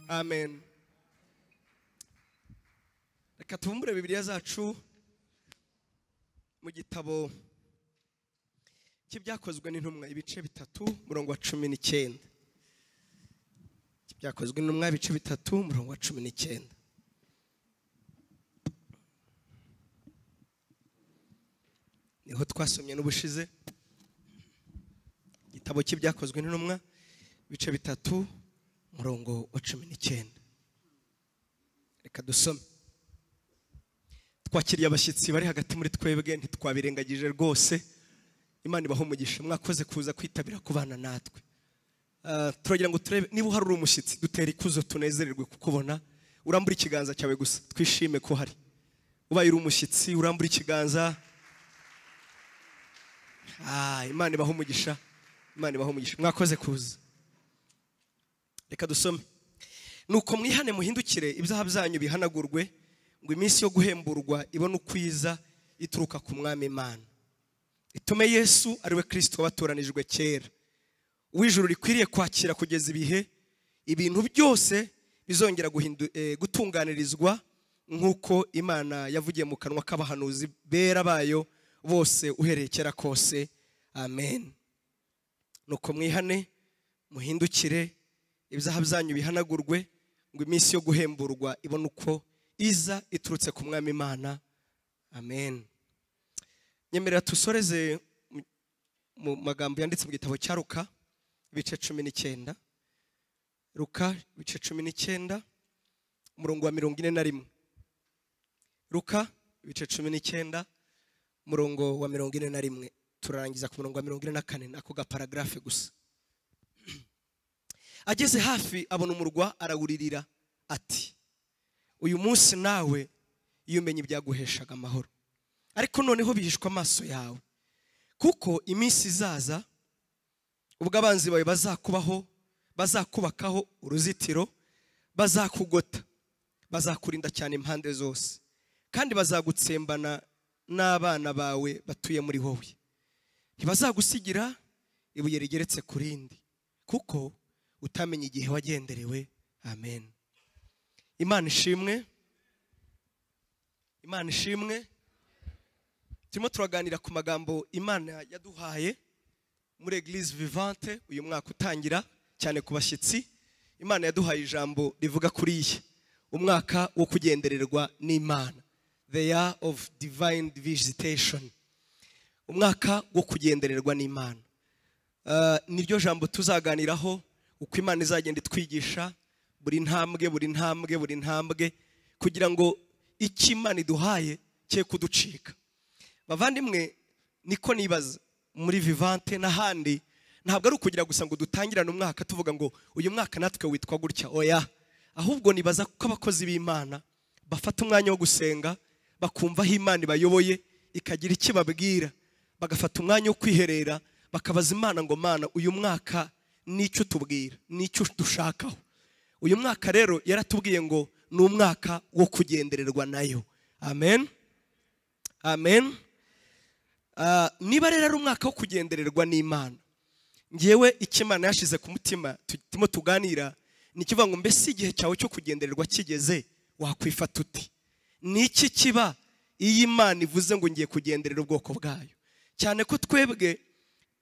amen reka tubumbure bibiliya zacu mu gitabo cy'ibyakozwe n'intumwa ibice bitatu murongo wa cumi n'icyenda by'ibyakozwe n'intumwa ibice bitatu murongo wa cumi n'icyenda niho twasomye n'ubushize igitabo cy'ibyakozwe n'intumwa ibice bitatu murongo wa cumi n'icyenda reka dusome twakiriye abashyitsi bari hagati muri twebwe ntitwabirengagije rwose imana ibaho umugisha mwakoze kuza kwitabira kubana natwe turagira ngo turebe niba uhari uri umushyitsi dutera ikuzo tunezererwe kukubona urambura ikiganza cyawe gusa twishime ko hari ubaye uri umushyitsi urambura ikiganza imana ibaho umugisha imana ibaho umugisha mwakoze kuza reka dusome nuko mwihane muhindukire ibyaha byanyu bihanagurwe ngo iminsi yo guhemburwa ibone uko iza ituruka ku mwami imana itume yesu ariwe kirisito wabatoranijwe kera uw'ijuru rikwiriye kwakira kugeza ibihe ibintu byose bizongera gutunganirizwa nk'uko imana yavugiye mu kanwa k'abahanuzi bera bayo bose uhereye kera kose amen nuko mwihane muhindukire ibyaha byanyu bihanagurwe ngo iminsi yo guhemburwa ibone uko iza iturutse ku mwami imana amen nyemerera dusoreze mu magambo yanditse mu gitabo cya ruka ibice cumi n'icyenda ruka ibice cumi n'icyenda umurongo wa mirongo ine na rimwe ruka ibice cumi n'icyenda umurongo wa mirongo ine na rimwe turarangiza ku murongo wa mirongo ine na kane nako gaparagarafe gusa ageze hafi abona umurwa arawuririra ati uyu munsi nawe iyo umenya ibyaguheshaga amahoro ariko noneho bihishwa amaso yawe kuko iminsi izaza ubwo abanzi bawe bazakubaho bazakubakaho uruzitiro bazakugota bazakurinda cyane impande zose kandi bazagutsembana n'abana bawe batuye muri wowe ntibazagusigira ibuye rigeretse ku rindi kuko utamenya igihe wagenderewe amen imana ishimwe imana ishimwe turimo turaganira ku magambo imana yaduhaye muri eglise vivante uyu mwaka utangira cyane ku bashyitsi imana yaduhaye ijambo rivuga kuri iyi umwaka wo kugendererwa n'imana the year of divine visitation umwaka wo kugendererwa n'imana niryo jambo tuzaganiraho uko imana izagenda itwigisha buri ntambwe buri ntambwe buri ntambwe kugira ngo icyo imana iduhaye cye kuducika bavandimwe niko nibaza muri vivante n'ahandi ntabwo ari ukugira gusa ngo dutangirane umwaka tuvuga ngo uyu mwaka natwe witwa gutya oya ahubwo nibaza ko abakozi b'imana bafata umwanya wo gusenga bakumva aho imana ibayoboye ikagira icyo ibabwira bagafata umwanya wo kwiherera bakabaza imana ngo mana uyu mwaka n'icyo tubwira n'icyo dushakaho uyu mwaka rero yaratubwiye ngo ni umwaka wo kugendererwa nayo amen amen niba rero ari umwaka wo kugendererwa n'imana ngewe icyo imana yashize ku mutima turimo tuganira ni ikivuga ngo mbese igihe cyawe cyo kugendererwa kigeze wakwifata uti ni iki kiba iyo imana ivuze ngo ngiye kugenderera ubwoko bwayo cyane ko twebwe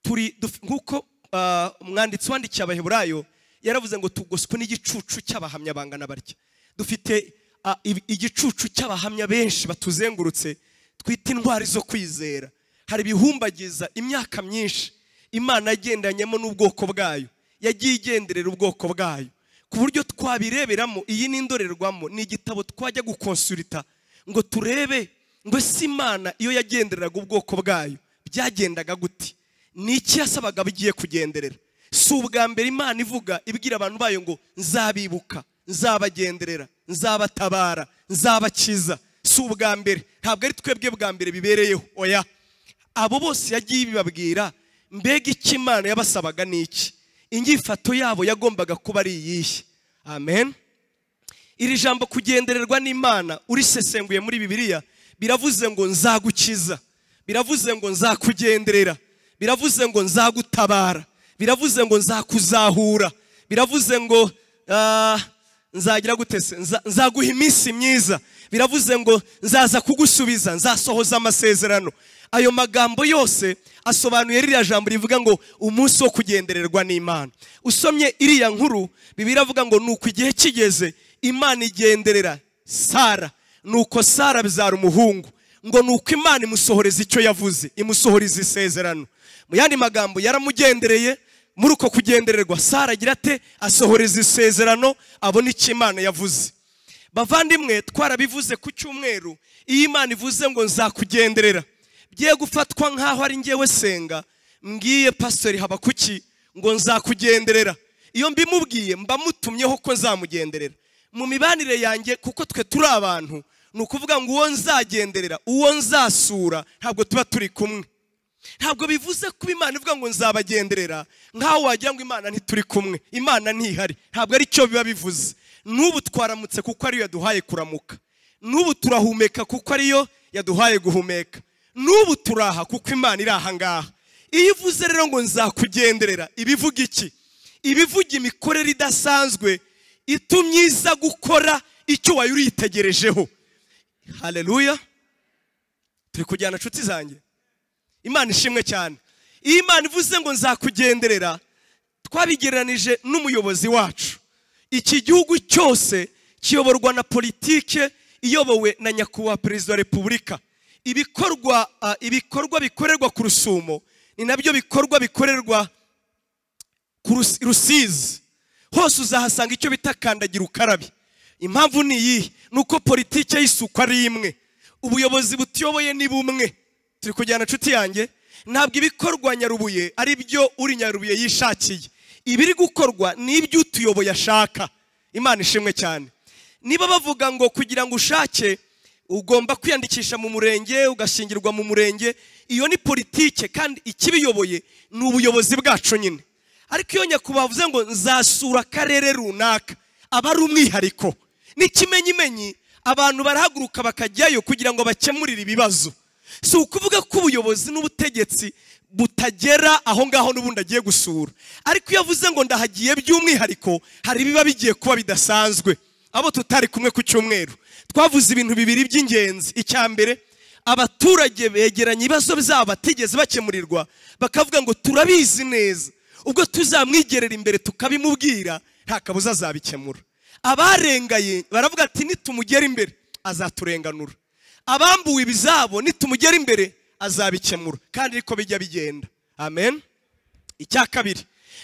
turi nk'uko umwanditsi wandikiye abaheburayo yaravuze ngo tugoswe n'igicucu cy'abahamya bangana batya dufite igicucu cy'abahamya benshi batuzengurutse twita indwara zo kwizera hari ibihumbagiza imyaka myinshi imana yagendanyemo n'ubwoko bwayo yagiye igenderera ubwoko bwayo ku buryo twabireberamo iyi ni indorerwamo ni igitabo twajya gukonsulita ngo turebe ngo si imana iyo yagendereraga ubwoko bwayo byagendaga gute ni iki yasabaga bigiye kugenderera si ubwa mbere imana ivuga ibwira abantu bayo ngo nzabibuka nzabagenderera nzabatabara nzabakiza si ubwa mbere ntabwo ari twebwe bwa mbere bibereyeho oya abo bose yagiye ibibabwira mbega icyo imana yabasabaga ni iki inyifato yabo yagombaga kuba ari iyihe amen iri jambo kugendererwa n'imana urisesenguye muri bibiliya biravuze ngo nzagukiza biravuze ngo nzakugenderera biravuze ngo nzagutabara biravuze ngo nzakuzahura biravuze ngo nzagira gute se Nza- nzaguha iminsi myiza biravuze ngo nzaza kugusubiza nzasohoza amasezerano ayo magambo yose asobanuye ririya jambo rivuga ngo umunsi wo kugendererwa n'imana usomye iriya nkuru bibiliya avuga ngo nuko igihe kigeze imana igenderera sara nuko sara abyara umuhungu ngo nuko imana imusohoreza icyo yavuze imusohoreza isezerano mu yandi magambo yaramugendereye muri uko kugendererwa sara agira ate asohoreza isezerano abona icyo imana yavuze bavandimwe twarabivuze ku cyumweru iyo imana ivuze ngo nzakugenderera bye gufatwa nk'aho ari ngewe senga mbwiye pasitori habakuki ngo nzakugenderera iyo mbimubwiye mba mutumyeho ko nzamugenderera mu mibanire yanjye kuko twe turi abantu ni ukuvuga ngo uwo nzagenderera uwo nzasura ntabwo tuba turi kumwe ntabwo bivuze kuba imana ivuga ngo nzabagenderera nk'aho wagira ngo imana ntituri kumwe imana ntihari ntabwo ari cyo biba bivuze n'ubu twaramutse kuko ariyo yaduhaye kuramuka n'ubu turahumeka kuko ariyo yaduhaye guhumeka n'ubu turaha kuko imana iri aha ngaha iyo ivuze rero ngo nzakugenderera ibivuga iki ibivuga imikorere idasanzwe itumye iza gukora icyo wari uriyitegerejeho hareruya turi kujyana inshuti zanjye imana ishimwe cyane iyo imana ivuze ngo nzakugenderera twabigereranije n'umuyobozi wacu iki gihugu cyose kiyoborwa na politike iyobowe na nyakubahwa perezida wa repubulika ibikorwa ah, ibikorwa bikorerwa ku rusumo ni nabyo bikorwa bikorerwa ku Rus- rusizi hose uzahasanga icyo bita kandagira ukarabe impamvu ni iyihe ni uko politike y'isuku ari imwe ubuyobozi butuyoboye ni bumwe turi kujyana inshuti yanjye ntabwo ibikorwa nyarubuye ari byo uri nyarubuye yishakiye ibiri gukorwa ni ibyo utuyoboye ashaka imana ishimwe cyane niba bavuga ngo kugira ngo ushake ugomba kwiyandikisha mu murenge ugashyingirwa mu murenge iyo ni politike kandi ikibiyoboye ni ubuyobozi bwacu nyine ariko iyo nyakubahwa avuze ngo nzasura akarere runaka aba ari umwihariko n'ikimenyimenyi abantu barahaguruka bakajyayo kugira ngo bakemurire ibibazo si ukuvuga ko ubuyobozi n'ubutegetsi butagera aho ngaho n'ubundi agiye gusura ariko iyo avuze ngo ndahagiye by'umwihariko hari ibiba bigiye kuba bidasanzwe abo tutari kumwe ku cyumweru twavuze ibintu bibiri by'ingenzi icya mbere abaturage begeranya ibibazo byabo batigeze bakemurirwa bakavuga ngo turabizi neza ubwo tuzamwigerera imbere tukabimubwira nta kabuza azabikemura abarengaye baravuga ati nitumugera imbere azaturenganura abambuwe ibizabo nitumugera imbere azabikemura kandi niko bijya bigenda amen icya kabiri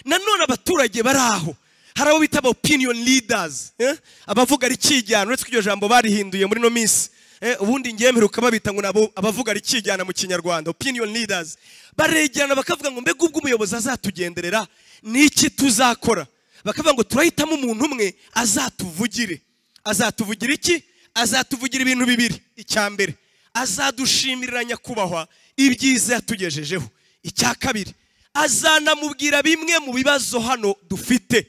nanone abaturage bari aho hari abo bita aba opinion leaders eh? abavuga rikijyana uretse ko iryo jambo barihinduye muri ino minsi eh? ubundi ngewe mperuka babita ngo ni abo- abavuga rikijyana mu kinyarwanda opinion leaders baregerana bakavuga ngo mbega ubwo umuyobozi azatugenderera ni iki tuzakora bakavuga ngo turahitamo umuntu umwe azatuvugire azatuvugira iki azatuvugira ibintu bibiri icya mbere azadushimirira nyakubahwa ibyiza yatugejejeho icya kabiri azanamubwira bimwe mu bibazo hano dufite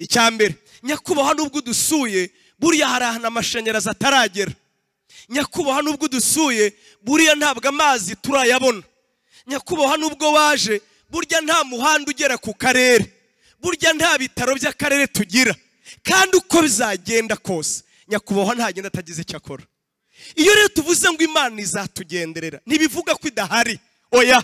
icya mbere nyakubahwa n'ubwo udusuye buriya hari ahantu amashanyarazi ataragera nyakubahwa n'ubwo udusuye buriya ntabwo amazi turayabona nyakubahwa n'ubwo waje burya nta muhanda ugera ku karere burya nta bitaro by'akarere tugira kandi uko bizagenda kose nyakubahwa ntagenda atagize icyo akora iyo rero tuvuze ngo imana izatugenderera ntibivuga ko idahari oya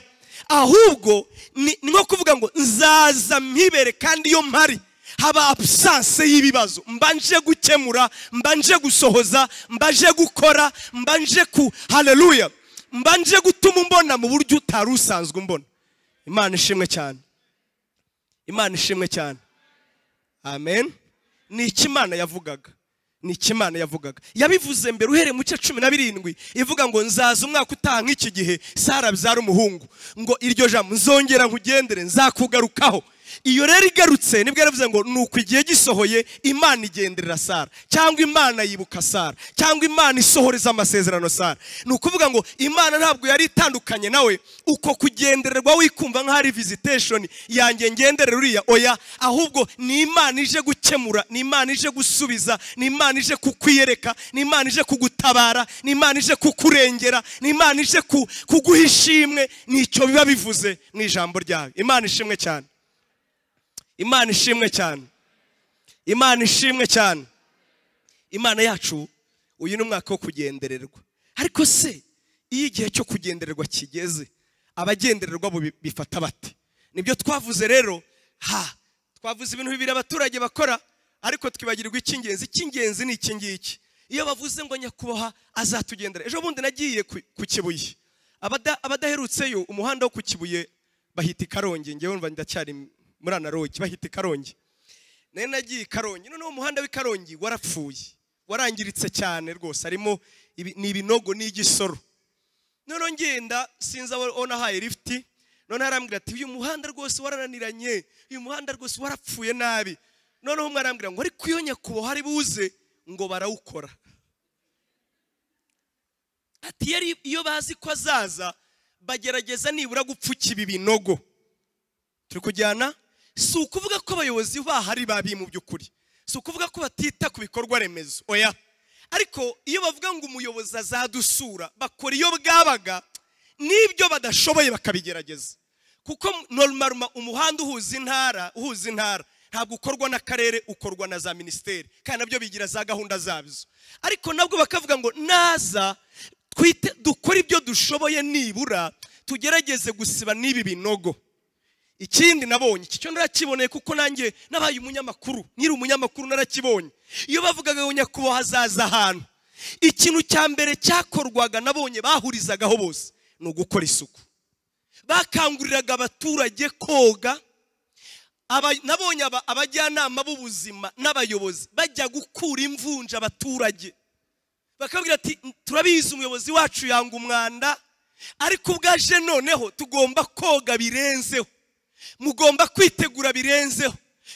ahubwo ni ni nko kuvuga ngo nzaza mpibere kandi iyo mpari haba abusanse y'ibibazo mbanje gukemura mbanje gusohoza mbanje gukora mbanje ku haleluya mbanje gutuma umbona mu buryo utari usanzwe umbona imana ishimwe cyane imana ishimwe cyane amen ni iki imana yavugaga ni iki imana yavugaga yabivuze mbere uhereye mu cya cumi na birindwi ivuga ngo nzaza umwaka utaha nk'iki gihe sara abyara umuhungu ngo iryo jambo nzongera nkugendere nzakugarukaho iyo rero igarutse nibwo yaravuze ngo ni uko igihe gisohoye imana igenderera sara cyangwa imana yibuka sara cyangwa imana isohoreza amasezerano sara ni ukuvuga ngo imana ntabwo yari itandukanye nawe uko kugendererwa wikumva nk'aho ari visitation yanjye ngenderera uriya oya ahubwo ni imana ije gukemura ni imana ije gusubiza ni imana ije kukwiyereka ni imana ije kugutabara ni imana ije kukurengera ni imana ije ku- kuguha ishimwe nicyo biba bivuze mu ijambo ryawe imana ishimwe cyane imana ishimwe cyane imana ishimwe cyane imana yacu uyu ni umwaka wo kugendererwa ariko se iyo igihe cyo kugendererwa kigeze abagendererwa bo bi- bifata bate nibyo twavuze rero ha twavuze ibintu bibiri abaturage bakora ariko twibagirwa icy'ingenzi icy'ingenzi ni iki ngiki iyo bavuze ngo nyakubahwa azatugendera ejo bundi nagiye ku ku kibuye Abada- abadaherutseyo umuhanda wo ku kibuye bahita i karongi ngewe umva ndacyari muri anarogi bahita i karongi nari nagiye i karongi noneho umuhanda w'i karongi warapfuye warangiritse cyane rwose harimo ibi- ni ibinogo n'igisoro noneho ngenda sinzi abo abo nahaye lifuti noneho arambwira ati uyu muhanda rwose warananiranye uyu muhanda rwose warapfuye nabi noneho umwe arambwira ngo ariko iyo nyakubahwa ari buze ngo barawukora ati yari iyo bazi ko azaza bagerageza nibura gupfukira ibinogo turi kujyana si ukuvuga ko abayobozi bahari babi mu by'ukuri si ukuvuga ko batita ku bikorwa remezo oya ariko iyo bavuga ngo umuyobozi azadusura bakora iyo bwabaga n'ibyo badashoboye bakabigerageza kuko normal umuhanda uhuza intara uhuza intara ntabwo ukorwa n'akarere ukorwa na za minisiteri kandi nabyo bigira za gahunda zabyo ariko nabwo bakavuga ngo naza twite dukore ibyo dushoboye nibura tugerageze gusiba n'ibi binogo ikindi nabonye iki cyo narakiboneye kuko nanjye nabaye umunyamakuru nkiri umunyamakuru narakibonye iyo bavugaga ngo nyakubahwa azaza ahantu ikintu cya mbere cyakorwaga nabonye bahurizagaho bose ni ugukora isuku bakanguriraga abaturage koga Aba- nabonye aba- abajyanama b'ubuzima n'abayobozi bajya gukura imvunja abaturage bakabwira ati turabizi umuyobozi wacu yanga umwanda ariko ubwaje noneho tugomba koga birenzeho mugomba kwitegura birenzeho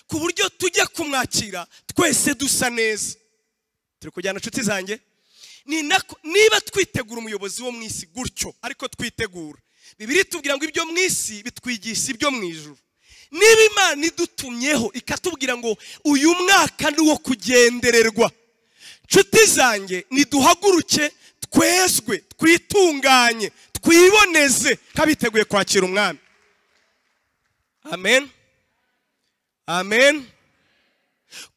ku buryo tujya kumwakira twese dusa neza turi kujyana inshuti zanjye Ni nako- niba twitegura umuyobozi wo mu isi gutyo ariko twitegura bibiri tubwira ngo ibyo mu isi bitwigisha ibyo mu ijuru niba imana idutumyeho ikatubwira ngo uyu mwaka ni uwo kugendererwa nshuti zanjye niduhaguruke twezwe twitunganye twiboneze nk'abiteguye kwakira umwami amen amen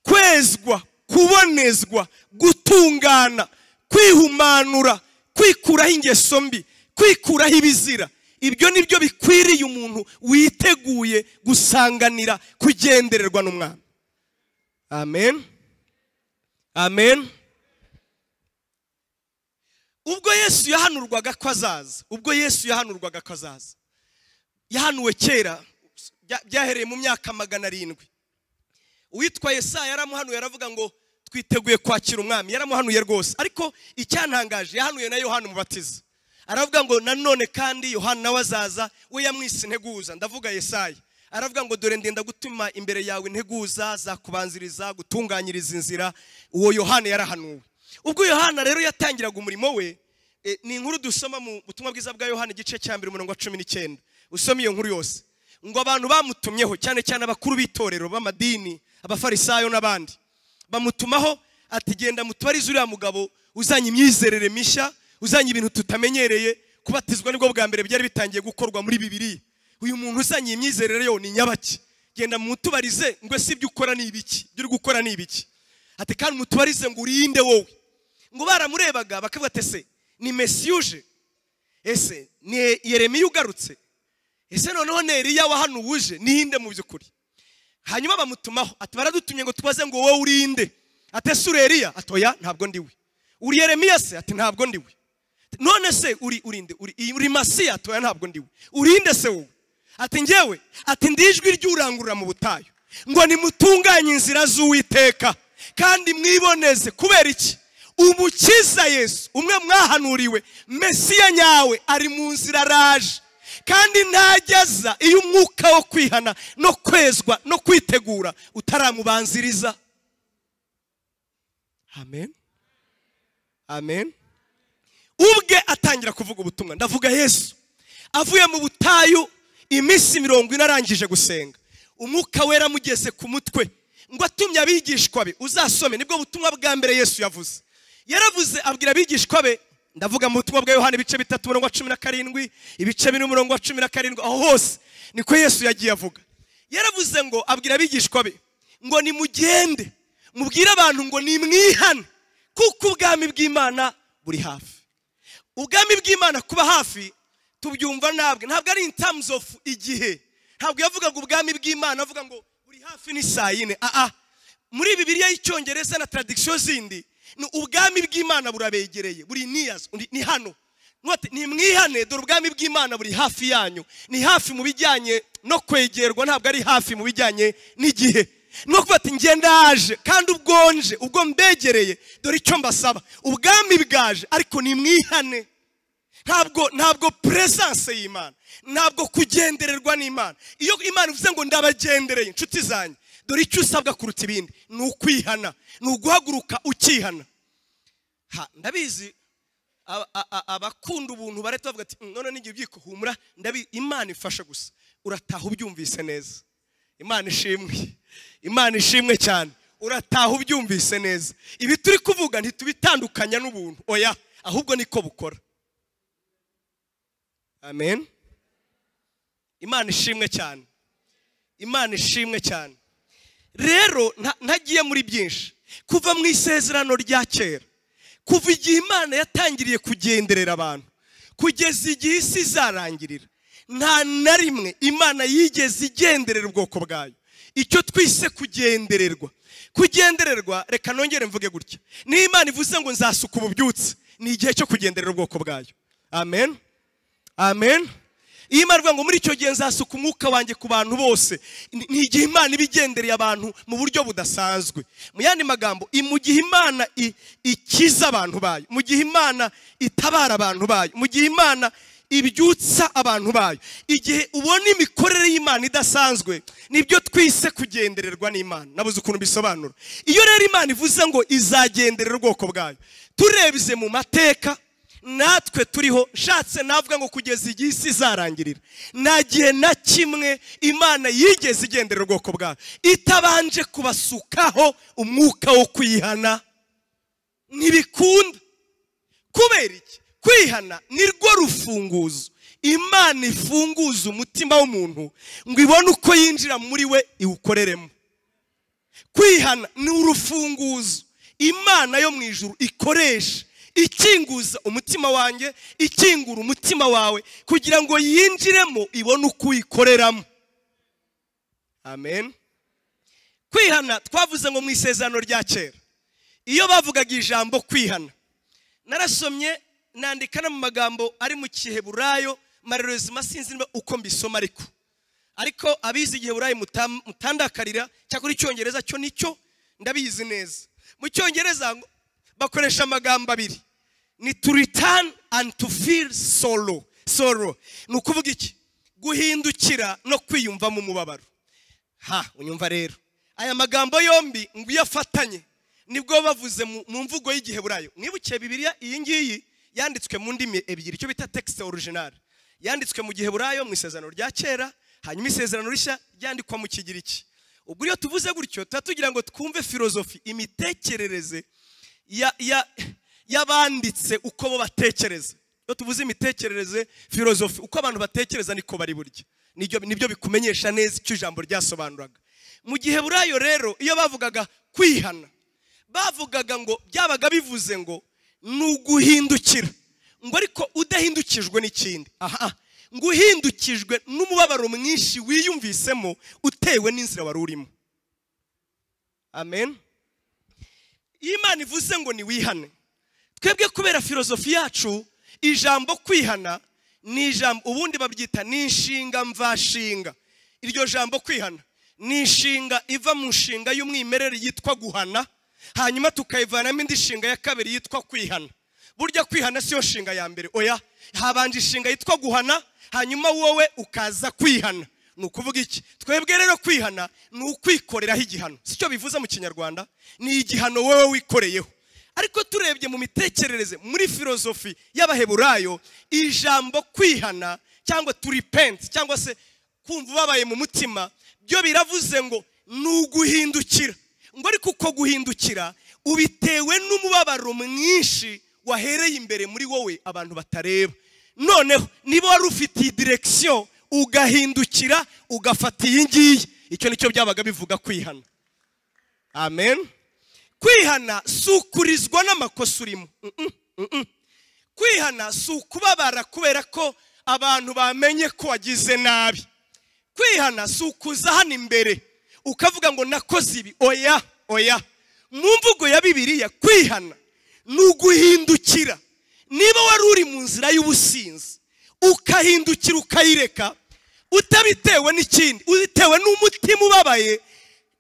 kwezwa kubonezwa gutungana kwihumanura kwikuraho ingeso mbi kwikuraho ibizira ibyo ni byo bikwiriye umuntu witeguye gusanganira kugendererwa n'umwami amen amen ubwo yesu yahanurwaga ko azaza ubwo yesu yahanurwaga ko azaza yahanuwe kera bya- byahereye mu myaka magana arindwi uwitwa yesaya yaramuhanuye aravuga ngo twiteguye kwakira umwami yaramuhanuye rwose ariko icyantangaje yahanuye na yohana umubatiza aravuga ngo nanone kandi yohana nawe azaza we yamwise integuza ndavuga yesaya aravuga ngo dore ndenda gutuma imbere yawe integuza zakubanziriza gutunganyiriza inzira uwo yohana yarahanuwe ubwo yohana rero yatangiraga umurimo we eh, ni inkuru dusoma mu butumwa bwiza bwa yohana igice cya mbere umurongo wa cumi n'icyenda usome iyo nkuru yose ngo abantu bamutumyeho cyane cyane abakuru b'itorero b'amadini abafarisayo n'abandi bamutumaho ati genda mutubarize uriya mugabo uzanye imyizerere mishya uzanye ibintu tutamenyereye kubatizwa nibwo bwa mbere byari bitangiye gukorwa muri bibiriya uyu muntu uzanye iyi myizerere yo ni nyabaki genda mutubarize ngo ese ibyo ukora ni ibiki ibyo uri gukora ni ibiki ati kandi mutubarize ngo urinde wowe ngo baramurebaga bakavuga ati ese ni mesi uje ese ni yeremiya ugarutse ese noneho neriya wahanuwe uje nihinde mu by'ukuri hanyuma bamutumaho ati baradutumye ngo tubaze ngo wowe urinde ate se ureriya ati oya ntabwo ndiwe uri yeremiya se ati ntabwo ndiwe none se uri urinde uri, uri masiya ati oya ntabwo ndiwe urinde se wowe ati njyewe ati ndi ijwi ry'urangurura mu butayu ngo nimutunganye inzira z'uwiteka kandi mwiboneze kubera iki umukiza yesu umwe mwahanuriwe mesiya nyawe ari mu nzira araje kandi ntajyaza iyo umwuka wo kwihana no kwezwa no kwitegura utaramubanziriza amen amen ubwe atangira kuvuga ubutumwa ndavuga yesu avuye mu butayu iminsi mirongo ine arangije gusenga umwuka wera amugeze ku mutwe ngo atumye abigishwa be uzasome nibwo butumwa bwa mbere yesu yavuze yaravuze abwira abigishwa be ndavuga mu butumwa bwa yohani ibice bitatu umurongo wa cumi na karindwi ibice bine umurongo wa cumi na karindwi aho hose niko yesu yagiye avuga yaravuze ngo abwira abigishwa be ngo nimugende mubwire abantu ngo nimwihane kuko ubwami bw'imana buri hafi ubwami bw'imana kuba hafi tubyumva ntabwo ntabwo ari in terms of igihe ntabwo yavugaga ubwami bw'imana avuga ngo buri hafi ni saa yine aha muri bibiriya y'icyongereza na taradikisiyo zindi ni ubwami bw'imana burabegereye buri niyazi ni hano ntimwihane dore ubwami bw'imana buri hafi yanyu ni hafi mu bijyanye no kwegerwa ntabwo ari hafi mu bijyanye n'igihe no kuba ati ngenda yaje kandi ubwonje ubwo mbegereye dore icyo mbasaba ubwami bwaje ariko nimwihane ntabwo ntabwo peresanse y'imana ntabwo kugendererwa n'imana iyo imana ivuze ngo ndabagendereye inshuti zanjye dore icyo usabwa kuruta ibindi ni ukwihana ni uguhaguruka ukihana ndabizi abakunda ubuntu barahita bavuga ati none n'igihe ubyiko humura ndabi imana ifasha gusa urataha ubyumvise neza imana ishimwe imana ishimwe cyane urataha ubyumvise neza ibi turi kuvuga ntitubitandukanya n'ubuntu oya ahubwo niko bukora amen imana ishimwe cyane imana ishimwe cyane rero ntagiye muri byinshi kuva mu isezerano rya kera kuva igihe imana yatangiriye kugenderera abantu kugeza igihe isi izarangirira nta na rimwe imana yigeze igenderera ubwoko bwayo icyo twise kugendererwa kugendererwa reka nongere mvuge gutya niyo imana ivuze ngo nzasuka ububyutse ni igihe cyo kugenderera ubwoko bwayo amen amen iyo imana ivuga ngo muri icyo gihe nzasuka umwuka wanjye ku bantu bose ni igihe imana iba igendereye abantu mu buryo budasanzwe mu yandi magambo mu gihe imana ikiza abantu bayo mu gihe imana itabara abantu bayo mu gihe imana ibyutsa abantu bayo igihe ubona imikorere y'imana idasanzwe nibyo twise kugendererwa n'imana nabuze ukuntu bisobanura iyo rero imana ivuze ngo izagenderera ubwoko bwayo turebye mu mateka natwe turiho nshatse navuga ngo kugeza igihe isi izarangirira nta gihe na kimwe imana yigeze igendera ubwoko bwayo itabanje kubasukaho umwuka wo kwihana ntibikunda kubera iki kwihana ni rwo rufunguzo imana ifunguza umutima w'umuntu ngo ibone uko yinjira muri we iwukoreremo kwihana ni urufunguzo imana yo mu ijuru ikoresha ikinguza umutima wanjye ikingura umutima wawe kugira ngo yinjiremo ibone uko uyikoreramo amen kwihana twavuze ngo mu isezerano rya kera iyo bavugaga ijambo kwihana narasomye nandika no mu magambo ari mu kiheburayo marerezima sinzi niba uko mbisoma ariko ariko abizi igiheburayo mutandakarira cyakora icyongereza cyo nicyo ndabizi neza mu cyongereza bakoresha amagambo abiri ni to return and to feel sorrow sorrow ni ukuvuga iki guhindukira no kwiyumvamo umubabaro ha unyumva rero aya magambo yombi ngo iyo afatanye nibwo bavuze mu mvugo y'igiheburayo mwibukiye bibiriya iyi ngiyi yanditswe mu ndimi ebyiri icyo bita tekisite orijinali yanditswe mu gihe burayo mu isezerano rya kera hanyuma isezerano rishya ryandikwa mu kigiriki ubwo iyo tuvuze gutyo tuba tugira ngo twumve filozofi imitekerereze y'abanditse uko bo batekereza iyo tuvuze imitekerereze filozofi uko abantu batekereza niko bari burya nibyo bikumenyesha neza icyo ijambo ryasobanuraga mu gihe burayo rero iyo bavugaga kwihana bavugaga ngo byabaga bivuze ngo ni uguhindukira ngo ariko udahindukijwe n'ikindi aha ngo uhindukijwe n'umubabaro mwinshi wiyumvisemo utewe n'inzira wari urimo amen iyo imana ivuze ngo ni wihane twebwe kubera filozofi yacu ijambo kwihana ni ijambo ubundi babyita ni inshinga mvashinga iryo jambo kwihana ni inshinga iva mu nshinga y'umwimerere yitwa guhana hanyuma tukayivanamo indi nshinga ya kabiri yitwa kwihana burya kwihana siyo nshinga ya mbere oya habanje inshinga yitwa guhana hanyuma wowe ukaza kwihana ni ukuvuga iki twebwe rero kwihana ni ukwikoreraho igihano si cyo bivuze mu kinyarwanda ni igihano wowe wikoreyeho ariko turebye mu mitekerereze muri filozofi y'abaheburayo ijambo kwihana cyangwa turipenti cyangwa se kumva ubabaye mu mutima byo biravuze ngo ni uguhindukira ngo ariko uko guhindukira ubitewe n'umubabaro mwinshi wahereye imbere muri wowe abantu batareba noneho niba wari ufite iyi direkisiyo ugahindukira ugafata iyi ngiyi icyo nicyo byabaga bivuga kwihana amen kwihana si ukurizwa n'amakosa urimo Mm-mm, mm-mm. kwihana si ukubabara kubera ko abantu bamenye ko wagize nabi kwihana si ukuza hano imbere ukavuga ngo nakoze ibi oya oya mu mvugo ya bibiliya kwihana ni uguhindukira niba wari uri mu nzira y'ubusinzi ukahindukira ukayireka utabitewe n'ikindi ubitewe n'umutima ubabaye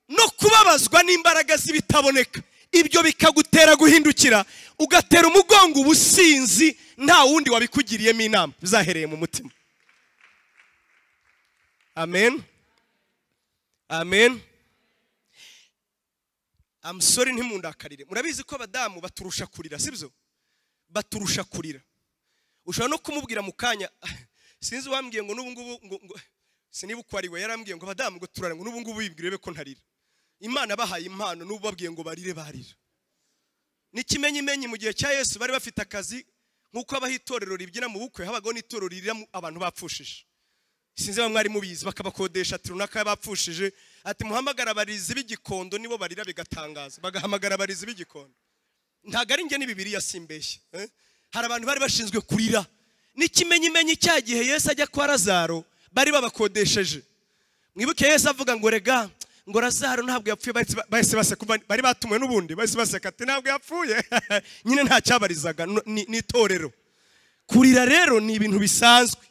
no kubabazwa n'imbaraga z'ibitaboneka ibyo bikagutera guhindukira ugatera umugongo ubusinzi nta wundi wabikugiriyemo inama bizahereye mu mutima amen amen amusore ntimundakarire murabizi ko abadamu baturusha kurira sibyo baturusha kurira ushobora no kumubwira mu kanya sinzi uwambwiye ngo n'ubu ngubu ngo- ngo- siniba uko ari we yarambwiye ngo abadamu ngo turare ngo n'ubu ngubu wibwire ko ntarira imana bahaye impano n'ubu babwiye ngo barire barira n'ikimenyimenyi mu gihe cya yesu bari bafite akazi nk'uko habaho itorero ribyina mu bukwe habagaho n'itorero ririra mu- abantu bapfushije sinzi bamwe ari mubizi bakabakodesha ati runaka bapfushije ati muhamagara abarizi b'igikondo nibo barira bigatangaza bagahamagara abarizi b'igikondo ntabwo ari njye n'ibibiri yasimbeshye eh? hari abantu bari bashinzwe kurira n'ikimenyimenyi cya gihe yesu ajya kwa razaro bari babakodesheje mwibuke yesu avuga ngo rega ngo razaro ntabwo yapfuye bahise ba- bahise baseka umva bari batumiwe n'ubundi bahise baseka ati ntabwo yapfuye nyine ntacyabarizaga no- ni ni itorero kurira rero ni ibintu bisanzwe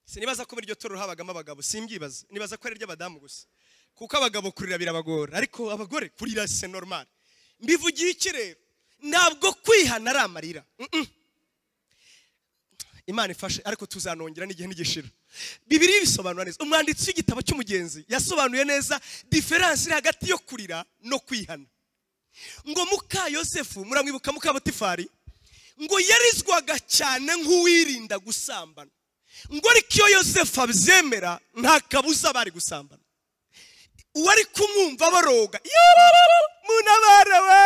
sinibaza ko muri iryo torero habagamo abagabo simbyibaza nibaza ko ari iry'abadamu gusa kuko abagabo kurira birabagora ariko abagore kurira se normal mbivugiye iki rero ntabwo kwihana ari amarira Mm-mm. imana ifashe ariko tuzanongera n'igihe ntigishira bibiri bisobanura neza umwanditsi w'igitabo cy'umugenzi yasobanuye neza diferanse iri hagati yo kurira no kwihana ngo muka yosefu muramwibuka muka botifari ngo yarizwaga cyane nk'uwirinda gusambana ngo ariko iyo yosefu abyemera nta kabuza bari gusambana uwari kumwumva baroga yorororo, munabare we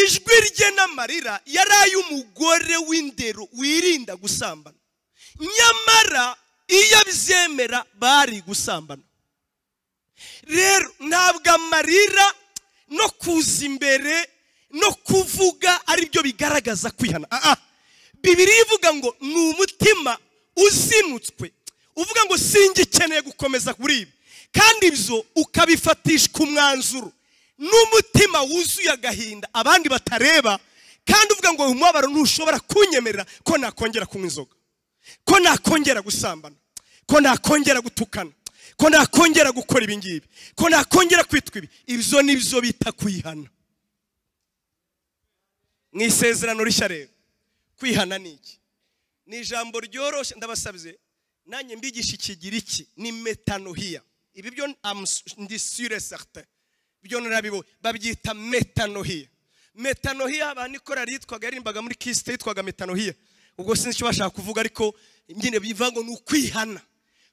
ijwi rye n'amarira yari ay'umugore w'indero wirinda gusambana nyamara iyo abyemera bari gusambana rero ntabwo amarira no kuza imbere no kuvuga ari byo bigaragaza kwihana Ah, ah. bibiliya ivuga ngo ni umutima uzinutswe uvuga ngo singikeneye gukomeza kuri ibi kandi ibyo ukabifatishwa umwanzuro n'umutima wuzuye agahinda abandi batareba kandi uvuga ngo uyu mubabaro ntushobora kunyemerera ko nakongera kunywa inzoga ko nakongera gusambana ko nakongera gutukana ko nakongera gukora ibingibi ko nakongera kwitwa ibi ibyo ni byo bita kwihana mu isezerano rishya rero kwihana ni iki ni ijambo ryoroshye ndabasabye nanjye mbigisha ikigiriki ni metanohiya ibi byo am- ndi sure certain byo narabibonye babyita metanohiya metanohiya abantu ikorari yitwaga yaririmbaga muri kisite yitwaga metanohiya ubwo sinzi icyo bashaka kuvuga ariko nyine bivuga ngo ni ukwihana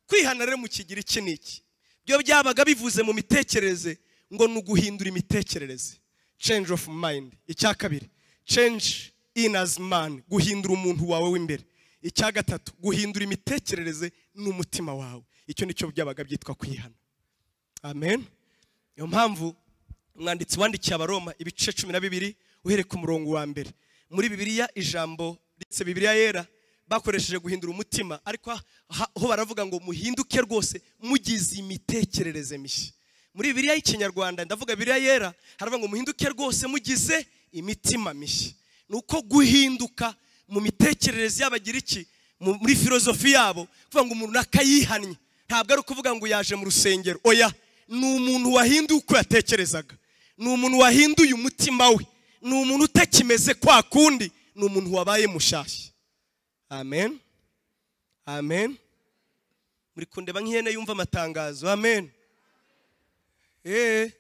kwihana rero mu kigiriki ni iki byo byabaga bivuze mu mitekerereze ngo ni uguhindura imitekerereze change of mind icya kabiri change in as man guhindura umuntu wawe w'imbere icya gatatu guhindura imitekerereze n'umutima wawe icyo nicyo byabaga byitwa kwihana amen niyo mpamvu umwanditsi wandikiye abaroma ibice cumi na bibiri uhereye ku murongo wa mbere muri bibiliya ijambo ndetse bibiliya yera bakoresheje guhindura umutima ariko ha- ha- ho baravuga ngo muhinduke rwose mugize imitekerereze mishya muri bibiliya y'ikinyarwanda ndavuga bibiliya yera haravuga ngo muhinduke rwose mugize imitima mishya ni uko guhinduka mu mitekerereze y'abagira iki mu- muri filozofi yabo kuvuga ngo umuntu akayihannye ntabwo ari ukuvuga ngo yaje mu rusengero oya ni umuntu wahinduye uko yatekerezaga ni umuntu wahinduye umutima we ni umuntu utakimeze kwa kundi ni umuntu wabaye mushyashya amen amen muri kundeba nk'ihene yumva amatangazo amen eee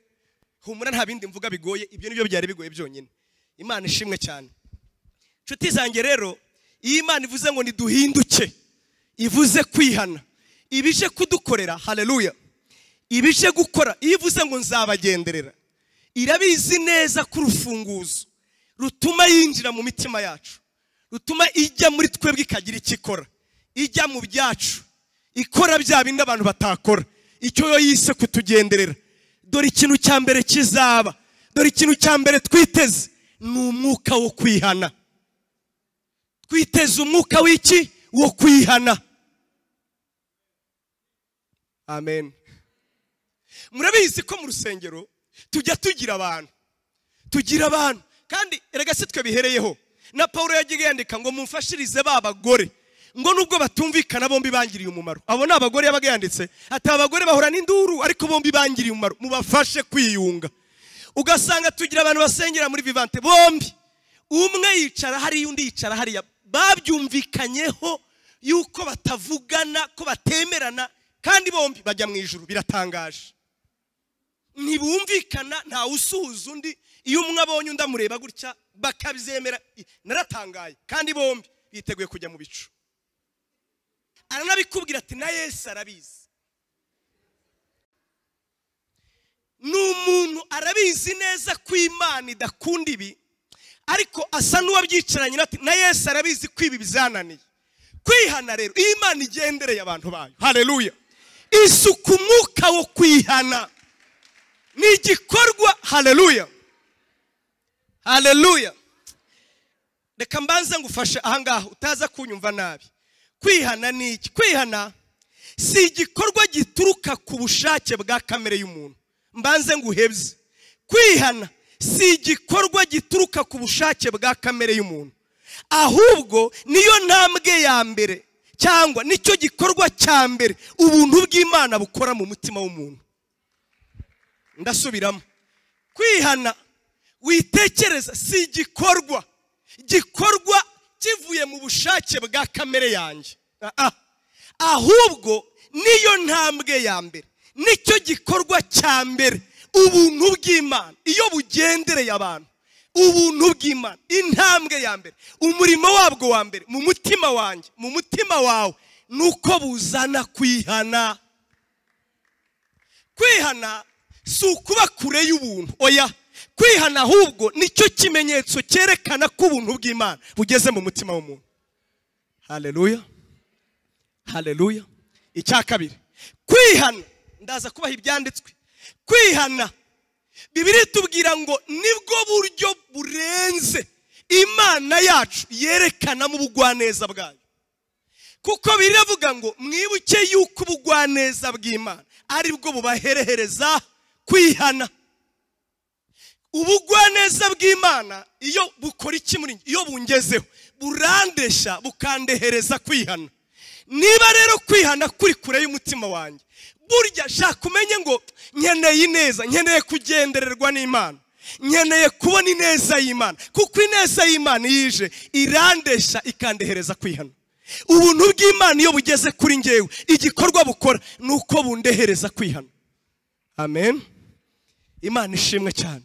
humura nta bindi mvuga bigoye ibyo nibyo byari bigoye byonyine imana ishimwe cyane inshuti zanjye rero iyo imana ivuze ngo ntiduhinduke ivuze kwihana ibije kudukorera haleluya ibije gukora iyo ivuze ngo nzabagenderera irabizi neza ko urufunguzo rutuma yinjira mu mitima yacu rutuma ijya muri twebwe ikagira icyo ikora ijya mu byacu ikora bya bindi abantu batakora icyo yo yise kutugenderera dore ikintu cya mbere kizaba dore ikintu cya mbere twiteze ni umwuka wo kwihana twiteze umwuka w'iki wo kwihana amen murabizi ko mu rusengero tujya tugira abantu tugira abantu kandi erega si twe bihereyeho na paul yagiye yandika ngo mumfashirize ba bagore ngo nubwo batumvikana bombi bangiriye umumaro abo ni abagore yabaga yanditse ati abagore bahura n'induru ariko bombi bangiriye umumaro mubafashe kwiyunga ugasanga tugira abantu basengera muri vivante bombi umwe yicara hariya undi yicara hariya babyumvikanyeho yuko batavugana ko batemerana kandi bombi bajya mu ijuru biratangaje ntibumvikana ntawe usuhuza undi iyo umwe abonye undi amureba gutya bakabyemera naratangaye kandi bombi biteguye kujya mu bicu aranabikubwira ati na yesu arabizi ni umuntu arabizi neza ko imana idakunda ibi ariko asa n'uwabyicaranye ati na yesu arabizi ko ibi bizananiye kwihana rero iyo imana igendereye abantu bayo hareruya isuku umwuka wo kwihana ni igikorwa hareruya hareruya reka mbanze ngufashe ahangaha utaza kunyumva nabi kwihana ni iki kwihana si igikorwa gituruka ku bushake bwa kamere y'umuntu mbanze nguhebye kwihana si igikorwa gituruka ku bushake bwa kamere y'umuntu ahubwo niyo ntambwe ya mbere cyangwa nicyo gikorwa cya mbere ubuntu bw'imana bukora mu mutima w'umuntu ndasubiramo kwihana witekereza si igikorwa gikorwa kivuye mu bushake bwa kamere yanjye ahubwo niyo ntambwe ya mbere nicyo gikorwa cya mbere ubuntu bw'imana iyo bugendereye abantu ubuntu bw'imana intambwe ya mbere umurimo wabwo wa mbere mu mutima wanjye mu mutima wawe ni uko buzana kwihana kwihana si ukuba kure y'ubuntu oya kwihana ahubwo nicyo kimenyetso cyerekana ko ubuntu bw'imana bugeze mu mutima w'umuntu hareruya hareruya icya kabiri kwihana ndaza kubaha ibyanditswe kwihana bibiri tubwira ngo nibwo buryo burenze imana yacu yerekanamo ubugwaneza bwayo kuko biravuga ngo mwibuke yuko ubugwaneza bw'imana aribwo bubaherehereza kwihana ubugwaneza bw'imana iyo bukora iki muri iyo bungezeho burandesha bukandehereza kwihana niba rero kwihana kuri kure y'umutima wanjye burya shaka umenye ngo nkeneye ineza nkeneye kugendererwa n'imana nkeneye kubona ineza y'imana kuko ineza y'imana iyo ije irandesha ikandehereza kwihana ubuntu bw'imana iyo bugeze kuri ngewe igikorwa bukora ni uko bundehereza kwihana amen imana ishimwe cyane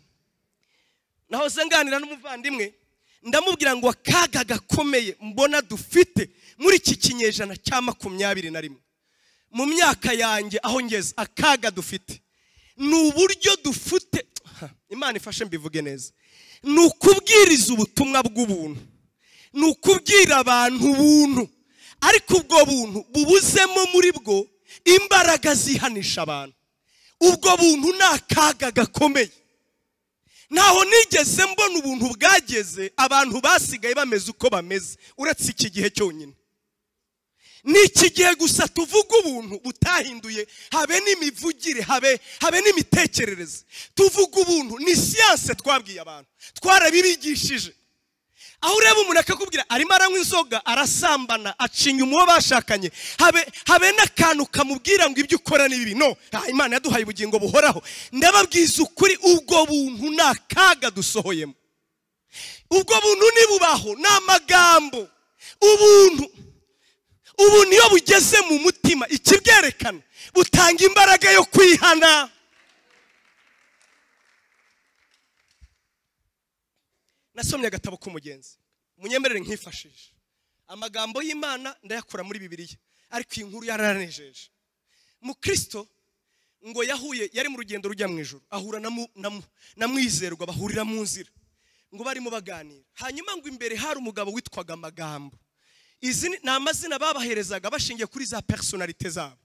nahoze nganira n'umuvandimwe ndamubwira ngo akaga gakomeye mbona dufite muri iki kinyejana cya makumyabiri na rimwe mu myaka yanjye aho ngeze akaga dufite ni uburyo dufite imana ifashe mbivuge neza ni ukubwiriza ubutumwa bw'ubuntu ni ukubwira abantu ubuntu ariko ubwo buntu bubuzemo muri bwo imbaraga zihanisha abantu ubwo buntu ni akaga gakomeye ntaho nigeze mbona ubuntu bwageze abantu basigaye bameze uko bameze uretse iki gihe cyonyine ni iki gihe gusa tuvuga ubuntu butahinduye habe n'imivugire habe habe n'imitekerereze tuvuga ubuntu ni siyanse twabwiye abantu twarabibigishije aho ureba umuntu akakubwira arimo aranywa inzoga arasambana acinya umuwo bashakanye habe habe n'akantu kamubwira ngo ibyo ukora ni bibi no imana yaduhaye ubugingo buhoraho ndababwiza ukuri ubwo buntu ni akaga dusohoyemo ubwo buntu nibubaho ni amagambo ubuntu ubuntu iyo bugeze mu mutima ikibwerekana butanga imbaraga yo kwihana nasomye agatabo k'umugenzi munyemerere nkifashije amagambo y'imana ndayakura muri bibiliya ariko iyi nkuru yararanejeje mukristo ngo yahuye yari mu rugendo rujya mu ijoro ahura na mwizerwa bahurira mu nzira ngo barimo baganira hanyuma ngo imbere hari umugabo witwaga amagambo izi ni amazina babaherezaga bashingiye kuri za personalite zabo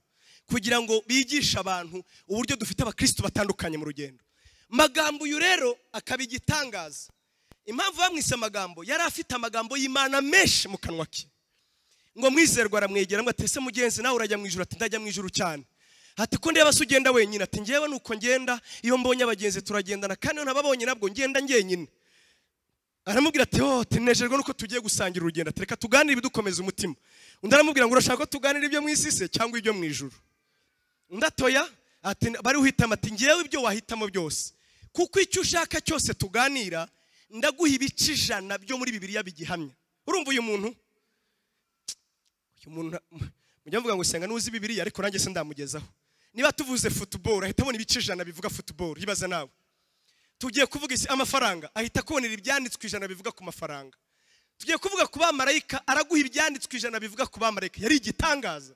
kugira ngo bigishe abantu uburyo dufite abakristo batandukanye mu rugendo magambo uyu rero akaba igitangaza impamvu bamwise amagambo yari afite amagambo y'imana menshi mu kanwa ke ngo mwizerwa aramwegera ngo atese mugenzi nawe urajya mu ijoro ati ndajya mu ijoro cyane ati ko ndeba se ugenda wenyine ati ngewe nuko ngenda iyo mbonye abagenzi turagendana kandi iyo ntababonye nabwo ngenda ngenyine aramubwira ati oh tunejejwe nuko tugiye gusangira urugendo ati reka tuganire ibidukomeza umutima undi aramubwira ngo urashaka ko tuganira ibyo mu isi se cyangwa ibyo mu ijuru undi atoya ati bari uhitamo ati ngewe ibyo wahitamo byose kuko icyo ushaka cyose tuganira ndaguha ibice ijana byo muri bibiriya bigihamya urumva uyu muntu uyu muntu mujya muvuga ngo usenga n'uzi bibiriya ariko nanjye se ndamugezaho niba tuvuze futuboro ahita abona ibice ijana bivuga futuboro yibaza nawe tugiye kuvuga isi amafaranga ahita akubonera ibyanditswe ijana bivuga ku mafaranga tugiye kuvuga ku bamarayika araguha ibyanditswe ijana bivuga ku bamarayika yari igitangaza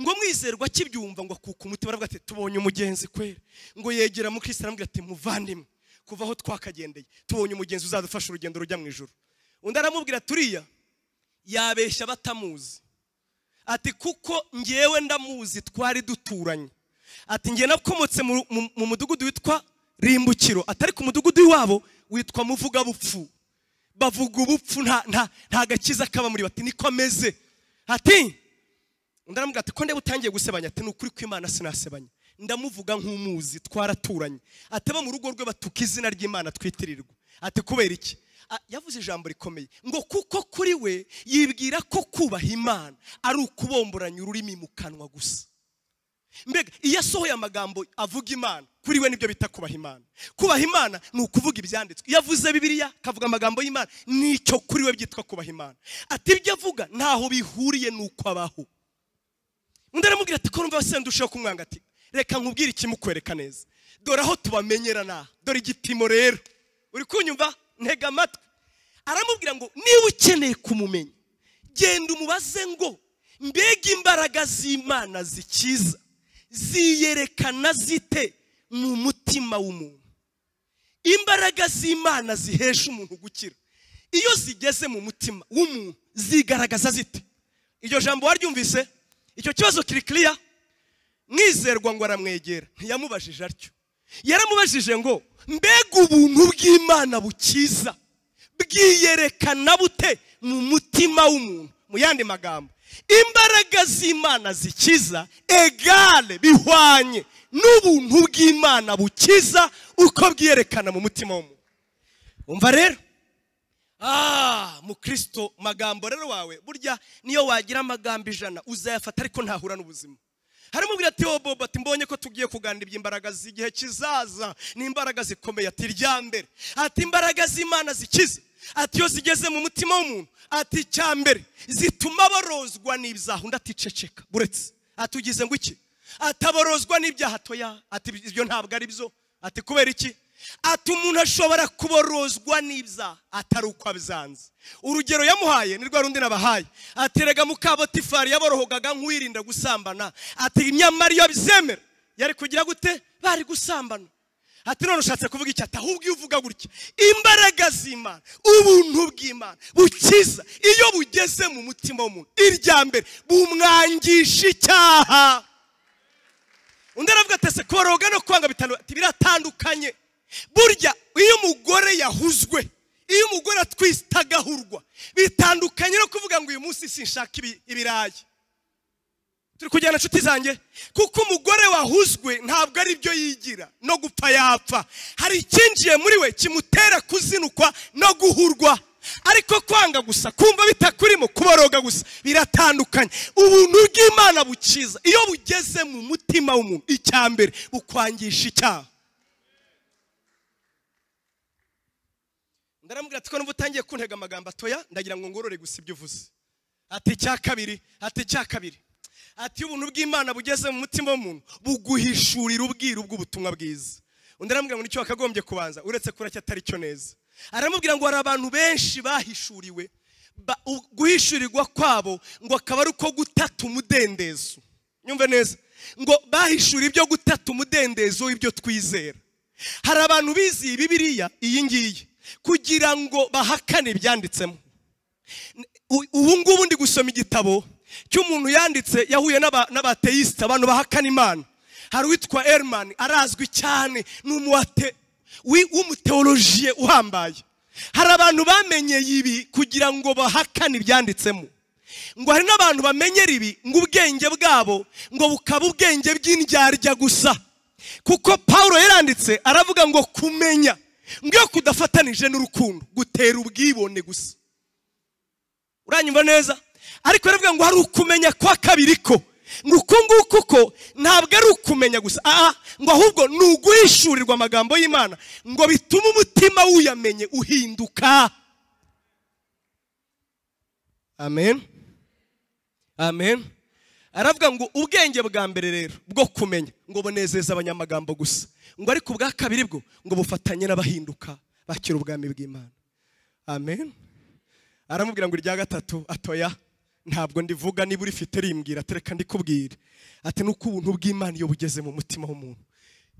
ngo mwizerwa akibyumva ngo akuka umuti baravuga ati tubonye umugenzi kwera ngo yegera mu kirisi aramubwira ati muvandimwe kuva aho twakagendeye tubonye umugenzi uzadufasha urugendo rujya mu ijoro undi aramubwira turiya yabeshya batamuzi ati kuko ngewe ndamuzi twari duturanye ati ngewe nakomotse mu mudugudu witwa rimbukiro atari ku mudugudu wabo witwa muvugabupfu bavuga ubupfu nta gakiza kaba muri bati niko ameze ati undi aramubwira ati ko ndeba utangiye gusebanya ati ni ukuri kw'imana sinasebanya ndamuvuga nk'umuzi twaraturanye ataba mu rugo rwe batuka izina ry'imana twitirirwa ati kubera iki yavuze ijambo rikomeye ngo kuko kuri we yibwira ko kubaha imana ari ukubomboranya ururimi mu kanwa gusa mbega iyo asohoye amagambo avuga imana kuri we nibyo bita kubaha imana kubaha imana ni ukuvuga ibyanditswe iyo avuze bibiliya akavuga amagambo y'imana nicyo kuri we byitwa kubaha imana ati ibyo avuga ntaho bihuriye n'uko abaho undi aramubwira ati ko numva basendusheho kumwanga ati reka nkubwire ikimukwereka neza dore aho tubamenyera naha dore igipimo rero uri kunyumva ntega amatwi aramubwira ngo niba ukeneye kumumenya genda umubaze ngo mbega imbaraga z'imana zikiza ziyerekana zite mu mutima w'umuntu imbaraga z'imana zihesha umuntu gukira iyo zigeze mu mutima w'umuntu zigaragaza zite iryo jambo waryumvise icyo kibazo kiri kiriya mwizerwa ngo aramwegera ntiyamubajije atyo yaramubajije ngo mbega ubuntu bw'imana bukiza bwiyerekana bute mu mutima w'umuntu mu yandi magambo imbaraga z'imana zikiza egare bihwanye n'ubuntu bw'imana bukiza uko bwiyerekana mu mutima w'umuntu umva rero mukristo magambo rero wawe burya niyo wagira amagambo ijana uzayafata ariko ntahura n'ubuzima haramubwira ati wo bobo ati mbonye ko tugiye kuganira iby'imbaraga z'igihe kizaza ni imbaraga zikomeye ati irya mbere ati imbaraga z'imana zikiza ati iyo zigeze mu mutima w'umuntu ati icya mbere zituma borozwa n'ibyaha undi aticeceka buretse ati ugize ngo iki ati aborozwa n'ibyaha toya ati ibyo ntabwo ari byo ati kubera iki ati umuntu ashobora kuborozwa n'ibyaha atari uko abizanze urugero yamuhaye ni rwa rundi nabahaye aterega mukabotifari yaborohogaga nk'uwirinda gusambana ati nyamara iyo bizemera yari kugira gute bari gusambana ati none ushatse kuvuga icyo ati ahubwo iyo uvuga gutya imbaraga z'imana ubuntu bw'imana bukiza iyo bugeze mu mutima w'umuntu irya mbere bumwangisha icyaha undi aravuga ati ese kuboroga no kwanga biratandukanye burya iyo umugore yahuzwe iyo umugore atwise agahurwa bitandukanye no kuvuga ngo uyu munsi sinshaka ibirayi turi kujyana inshuti zanjye kuko umugore wahuzwe ntabwo ari byo yigira no gupfa yapfa hari icyinjiye muri we kimutera kuzinukwa no guhurwa ariko kwanga gusa kumva bitakurimo kuboroga gusa biratandukanye ubuntu bw'imana bukiza iyo bugeze mu mutima w'umuntu icya mbere bukwangisha icyaha ndaramubwira ati ko numva utangiye kuntega amagambo atoya ndagira ngo ngorore gusa ibyo uvuze ati icya kabiri ati icya kabiri ati ubuntu bw'imana bugeze mu mutima w'umuntu buguhishurira ubwiru bw'ubutumwa bwiza undi aramubwira ngo nicyo wakagombye kubanza uretse kuracyo atari cyo neza aramubwira ngo hari abantu benshi bahishuriwe guhishurirwa kwabo ngo akaba ari uko gutata umudendezo nyumve neza ngo bahishura ibyo gutata umudendezo w'ibyo twizera hari abantu biziye bibiriya iyi ngiyi kugira ngo bahakane ibyanditsemo ubu ngubu ndi gusoma igitabo cy'umuntu yanditse yahuye n'aba- n'abateisite abantu bahakana imana hari uwitwa Ehrman arazwi cyane ni umuwate wi- w'umuteolojiye uhambaye hari abantu bamenyeye ibi kugira ngo bahakane ibyanditsemo ngo hari n'abantu bamenyera ibi ngo ubwenge bwabo ngo bukaba ubwenge bw'indyarya gusa kuko paul yaranditse aravuga ngo kumenya ngo iyo kudafatanije n'urukundo gutera ubwibone gusa uranyumva neza ariko yaravuga ngo hari ukumenya kwa kabiri ko ngo uku nguku ko ntabwo ari ukumenya gusa aha ngo ahubwo ni uguhishurirwa amagambo y'imana ngo bitume umutima wuyamenye uhinduka amen amen aravuga ngo ubwenge bwa mbere rero bwo kumenya ngo bunezeza abanyamagambo gusa ngo ariko ubwa kabiri bwo ngo bufatanye n'abahinduka bakira ubwami bw'imana amen aramubwira ngo irya gatatu atoya ntabwo ndivuga niba urifite rimbwira atereka ndikubwire ati nuko ubuntu bw'imana iyo bugeze mu mutima w'umuntu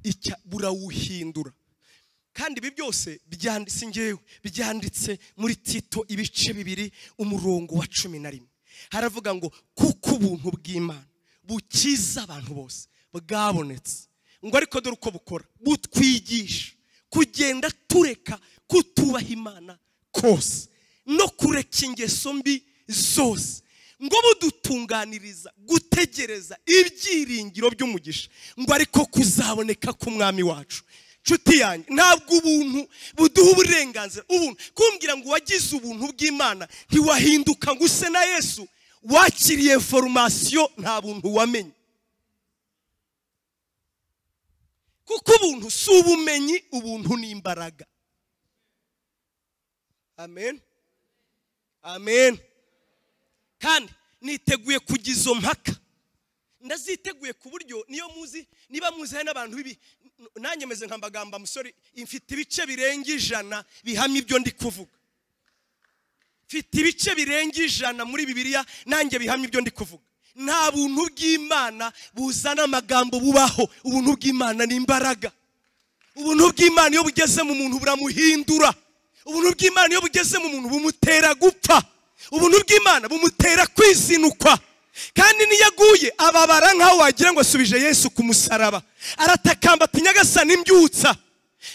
icya burawuhindura kandi ibi byose byanditse ngewe byanditse muri tito ibice bibiri umurongo wa cumi na rimwe haravuga ngo kuko ubuntu bw'imana bukiza abantu bose bwabonetse ngo ariko dore uko bukora butwigisha kugenda tureka kutubaha imana kose no kureka ingeso mbi zose ngo budutunganiriza gutegereza ibyiringiro by'umugisha ngo ariko kuzaboneka k'umwami wacu nshuti yanjye ntabwo ubuntu buduha uburenganzira ubuntu kumbwira ngo wagize ubuntu bw'imana ntiwahinduka ngo use na yesu wakiriye foromasiyo nta buntu wamenye kuko ubuntu si ubumenyi ubuntu ni imbaraga amen amen kandi niteguye kujya izo mpaka ndaziteguye ku buryo niyo muzi niba muzi hari n'abantu bibi nanjye meze nka mbagamba musore mfite ibice birenga ijana bihamya ibyo ndi kuvuga mfite ibice birenga ijana muri bibiliya nanjye bihamya ibyo ndi kuvuga nta buntu bw'imana buzana amagambo bubaho ubuntu bw'imana ni imbaraga ubuntu bw'imana iyo bugeze mu muntu buramuhindura ubuntu bw'imana iyo bugeze mu muntu bumutera gupfa ubuntu bw'imana bumutera kwizinukwa kandi n'iyo aguye ababara nk'aho wagira ngo asubije yesu ku musaraba aratakamba ati nyagasani mbyutsa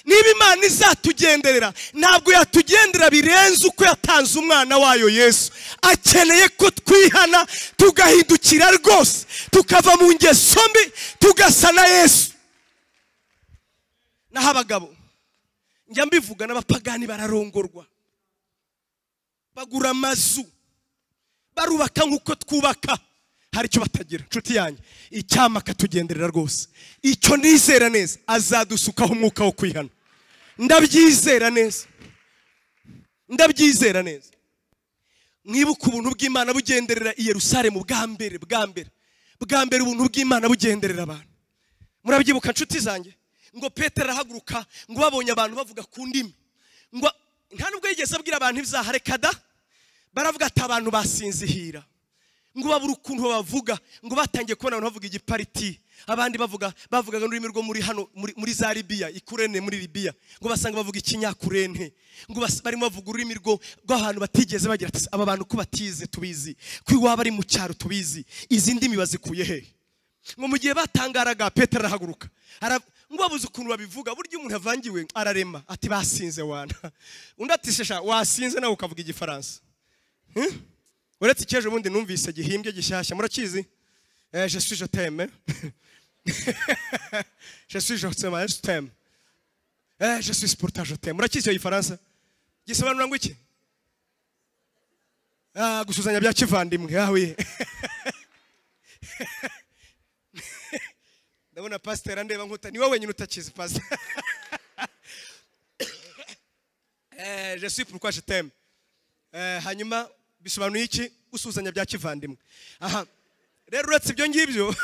niba imana izatugenderera ntabwo yatugendera birenze uko yatanze umwana wayo yesu akeneye ko twihana tugahindukira rwose tukava mu ngeso mbi tugasa na yesu naho abagabo njya mbivuga n'abapagani bararongorwa bagura amazu barubaka nk'uko twubaka hari icyo batagira inshuti yanjye icyama akatugenderera rwose icyo nizera neza azadusukaho umwuka wo kwihana ndabyizera neza ndabyizera neza mwibuke ubuntu bw'imana bugenderera i yerusalemu bwa mbere bwa mbere bwa mbere ubuntu bw'imana bugenderera abantu murabyibuka nshuti zanjye ngo petero arahaguruka ngo babonye abantu bavuga ku ndimi ngo nta nubwo yigeze abwira abantu ibyahareka da baravuga ati abantu basinzihira ngo babura ukuntu bavuga ngo batangiye kubona abantu bavuga igipariti abandi bavuga bavugaga n'ururimi rwo muri hano muri, muri za libiya ikurene muri libiya ngo basanga bavuga ikinyakurene ngo bas- barimo bavuga ururimi rwo rw'ahantu batigeze bagira ati aba bantu ko batize tubizi ko iwaba ari mu cyaro tubizi izi ndimi bazikuye hehe ngo mu gihe batangaraga petero arahaguruka Ara- ngo babuze ukuntu babivuga burya umuntu avangiwe ararema ati basinze wana undi ati shesha wasinze nawe ukavuga igifaransa Hmm? uretse icy'ejo bundi numvise gihimbye gishyashya murakizi Eh, je suis je t'aime je suis je t'aime je t'aime Eh, je suis pour toi je t'aime murakizi iyo gifaransa gisobanura ngo iki Ah, gusuzanya bya kivandimwe ah oui ndabona pasiteri andeba nkuta ni wowe wenyine utakizi pasiteri Eh, je suis pourquoi je t'aime Eh, hanyuma bisobanuye iki gusuhuzanya bya kivandimwe aha rero uretse ibyo ngibyo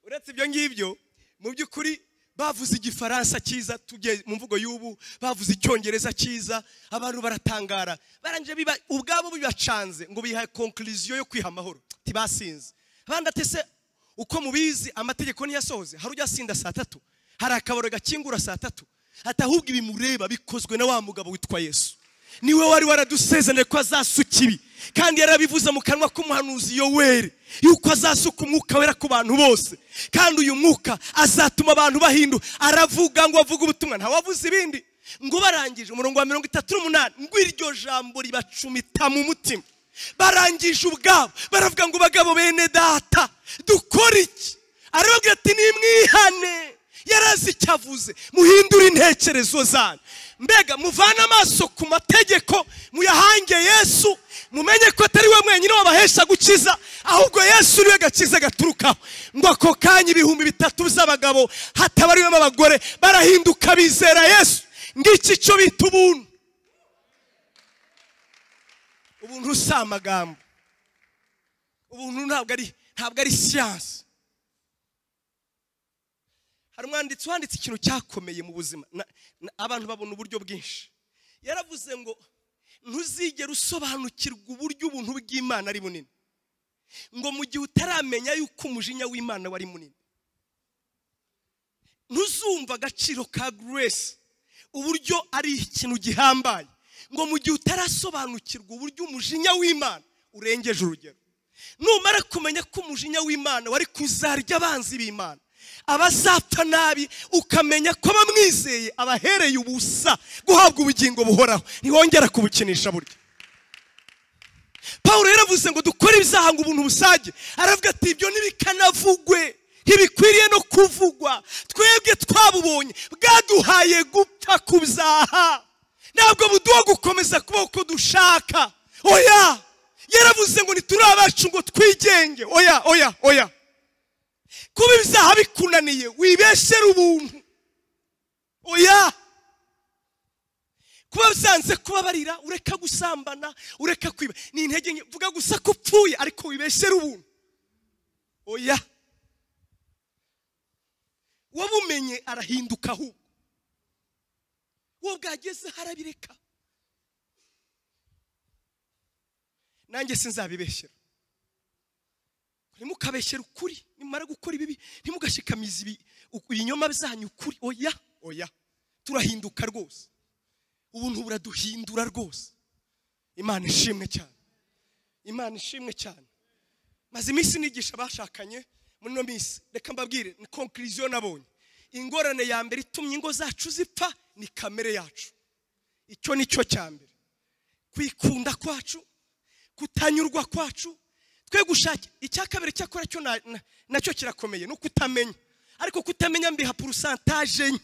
uretse ibyo ngibyo mu by'ukuri bavuze igifaransa cyiza tugiye mu mvugo y'ubu bavuze icyongereza cyiza abantu baratangara barangije biba ubwabo bibacanze ngo biha konkuriziyo yo kwiha amahoro tibasinze abandi ati se uko mubizi amategeko ntiyasohoze hari ujya asinda saa tatu hari akabaro gakingura saa tatu ati ahubwo ibimureba bikozwe na wa mugabo witwa yesu niwe wari waradusezaniye ko azasuka ibi kandi yarabivuze mu kanwa k'umuhanuzi yoweri yuko azasuka umwuka wera ku bantu bose kandi uyu mwuka azatuma abantu bahindu aravuga ngo avuge ubutumwa ntawavuze ibindi ngo barangije umurongo wa mirongo itatu n'umunani ngo iryo jambo ribacumita mu mutima barangije ubwabo baravuga ngo bagabo bene data dukore iki arababwira ati nimwihane yarazi icyo avuze muhindure intekerezo zanyu mbega muvane amaso ku mategeko muyahange yesu mumenye ko atari we mwenyine wabahesha gukiza ahubwo yesu niwe gakiza gaturukaho ngo ako kanya ibihumbi bitatu by'abagabo hatabariwemo abagore barahinduka bizera yesu ngiki cyo bita ubuntu ubuntu si amagambo ubuntu ntabwo ari ntabwo ari siyansi hari umwanditsi wanditse ikintu cyakomeye mu buzima Na- na- abantu babona uburyo bwinshi yaravuze ngo ntuzigere usobanukirwa uburyo ubuntu bw'imana ari bunini ngo mu gihe utaramenya yuko umujinya w'imana wari munini ntuzumva agaciro ka grace uburyo ari ikintu gihambaye ngo mu gihe utarasobanukirwa uburyo umujinya w'imana urengeje urugero numara kumenya ko umujinya w'imana wari kuzarya abanzi b'imana abazapfa nabi ukamenya ko abamwizeye abahereye ubusa guhabwa ubugingo buhoraho ntiwongera kubukinisha burya paul yaravuze ngo dukore ibyaha ngo ubuntu busage aravuga ati ibyo ntibikanavugwe ntibikwiriye no kuvugwa twebwe twabubonye bwaduhaye gupfa ku byaha ntabwo buduha gukomeza kuba uko dushaka oya yaravuze ngo ntituri abacu ngo twigenge oya oya oya kuba ibyaha bikunaniye wibeshere ubuntu oya kuba byanze kuba barira ureka gusambana ureka kwiba ni intege nke vuga gusa ko upfuye ariko wibeshere ubuntu oya wabumenye arahinduka ahubwo uwo bwageze harabireka nanjye sinzabibeshyera ntimukabeshyere ukuri nimara gukora ibibi ntimugashikamize ibi- uku- ibinyoma byanyu ukuri oya oya turahinduka rwose ubuntu buraduhindura rwose imana ishimwe cyane imana ishimwe cyane maze iminsi nigisha abashakanye muri ino minsi reka mbabwire ni konkiriziyo nabonye ingorane ya mbere itumye ingo zacu zipfa ni kamere yacu icyo ni cyo cya mbere kwikunda kwacu kutanyurwa kwacu twe gushaka icya kabiri cyakora cyo na- na- nacyo kirakomeye no kutamenya ariko kutamenya mbiha porusantaje nke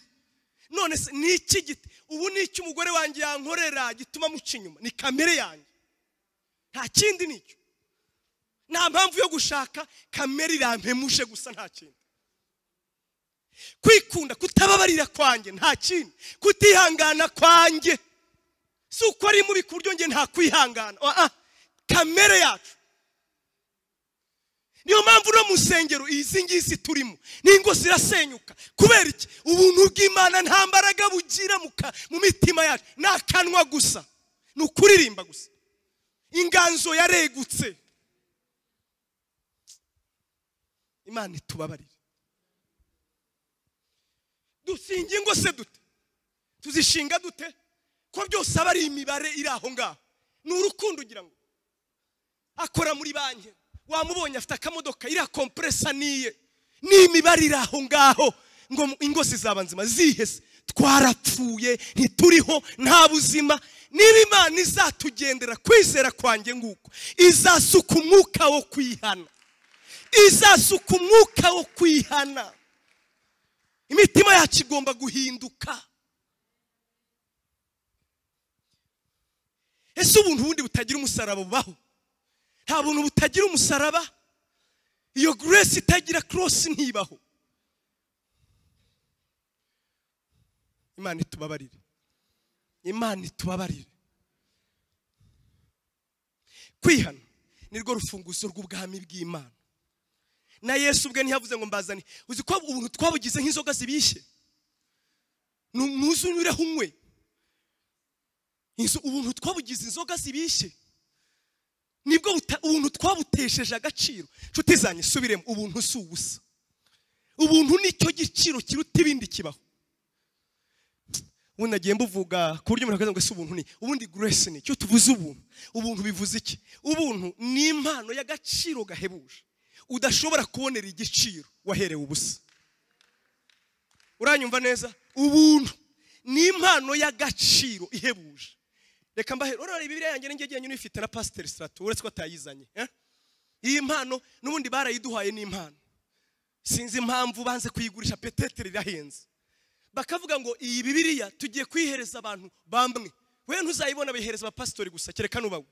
none se ni iki gite ubu ni iki umugore wanjye yankorera gituma muca inyuma ni kamere yanjye nta kindi ni icyo nta mpamvu yo gushaka kamere irampemuje gusa nta kindi kwikunda kutababarira kwanjye nta kindi kutihangana kwanjye si uko ari mubi ku buryo njye nta kwihangana Ah, ah, kamere yacu niyo mpamvu no mu nsengero izi ngizi turimo n'ingo zirasenyuka kubera iki ubuntu bw'imana nta mbaraga bugira mu ka- mu mitima yacu ni akanwa gusa ni ukuririmba gusa inganzo yaregutse imana itubabarire dusinga ingo se dute tuzishinga dute ko byose aba ari imibare iri aho ngaho ni urukundo ugira ngo akora muri banki wamubonye afite akamodoka iriya kompresa niye ni imibare iri aho ngaho ngo mu- ingo zizaba nzima zihese twarapfuye ntituriho nta buzima niba imana izatugendera kwizera kwanjye nguko izasuka umwuka wo kwihana izasuka umwuka wo kwihana imitima yacu igomba guhinduka ese ubuntu bundi butagira umusaraba bubaho nta buntu butagira umusaraba iyo grace itagira cross ntibaho imana itubabarire imana itubabarire kwihana nirwo rufunguzo rw'ubwami bw'imana na yesu ubwe ntiyavuze ngo mbazane uzi ko ubuntu twabugize nk'inzoga zibishye Nu- nuze unyureho unywe Inzo- ubuntu twabugize inzoga zibishye nibwo buta- ubuntu twabutesheje agaciro nshuti zanjye subiremo ubuntu si ubusa ubuntu nicyo giciro kiruta ibindi kibaho ubundi nagiye mbuvuga ku buryo umuntu akaza ngo ese ubuntu ni ubundi grace ni icyo tuvuze ubuntu ubuntu bivuze iki ubuntu ni impano y'agaciro gahebuje udashobora kubonera igiciro waherewe ubusa uranyumva neza ubuntu ni impano y'agaciro ihebuje reka mbahe urabona bibiriya yanjye n'ingegiye nyine uyifite na pasiteri siratu uretse ko atayizanye eh? iyi mpano n'ubundi barayiduhaye ni impano sinzi impamvu banze kuyigurisha petetere irahenze bakavuga ngo iyi bibiriya tugiye kuyihereza abantu bamwe we ntuzayibona bayihereza abapasitori gusa kereka nubawe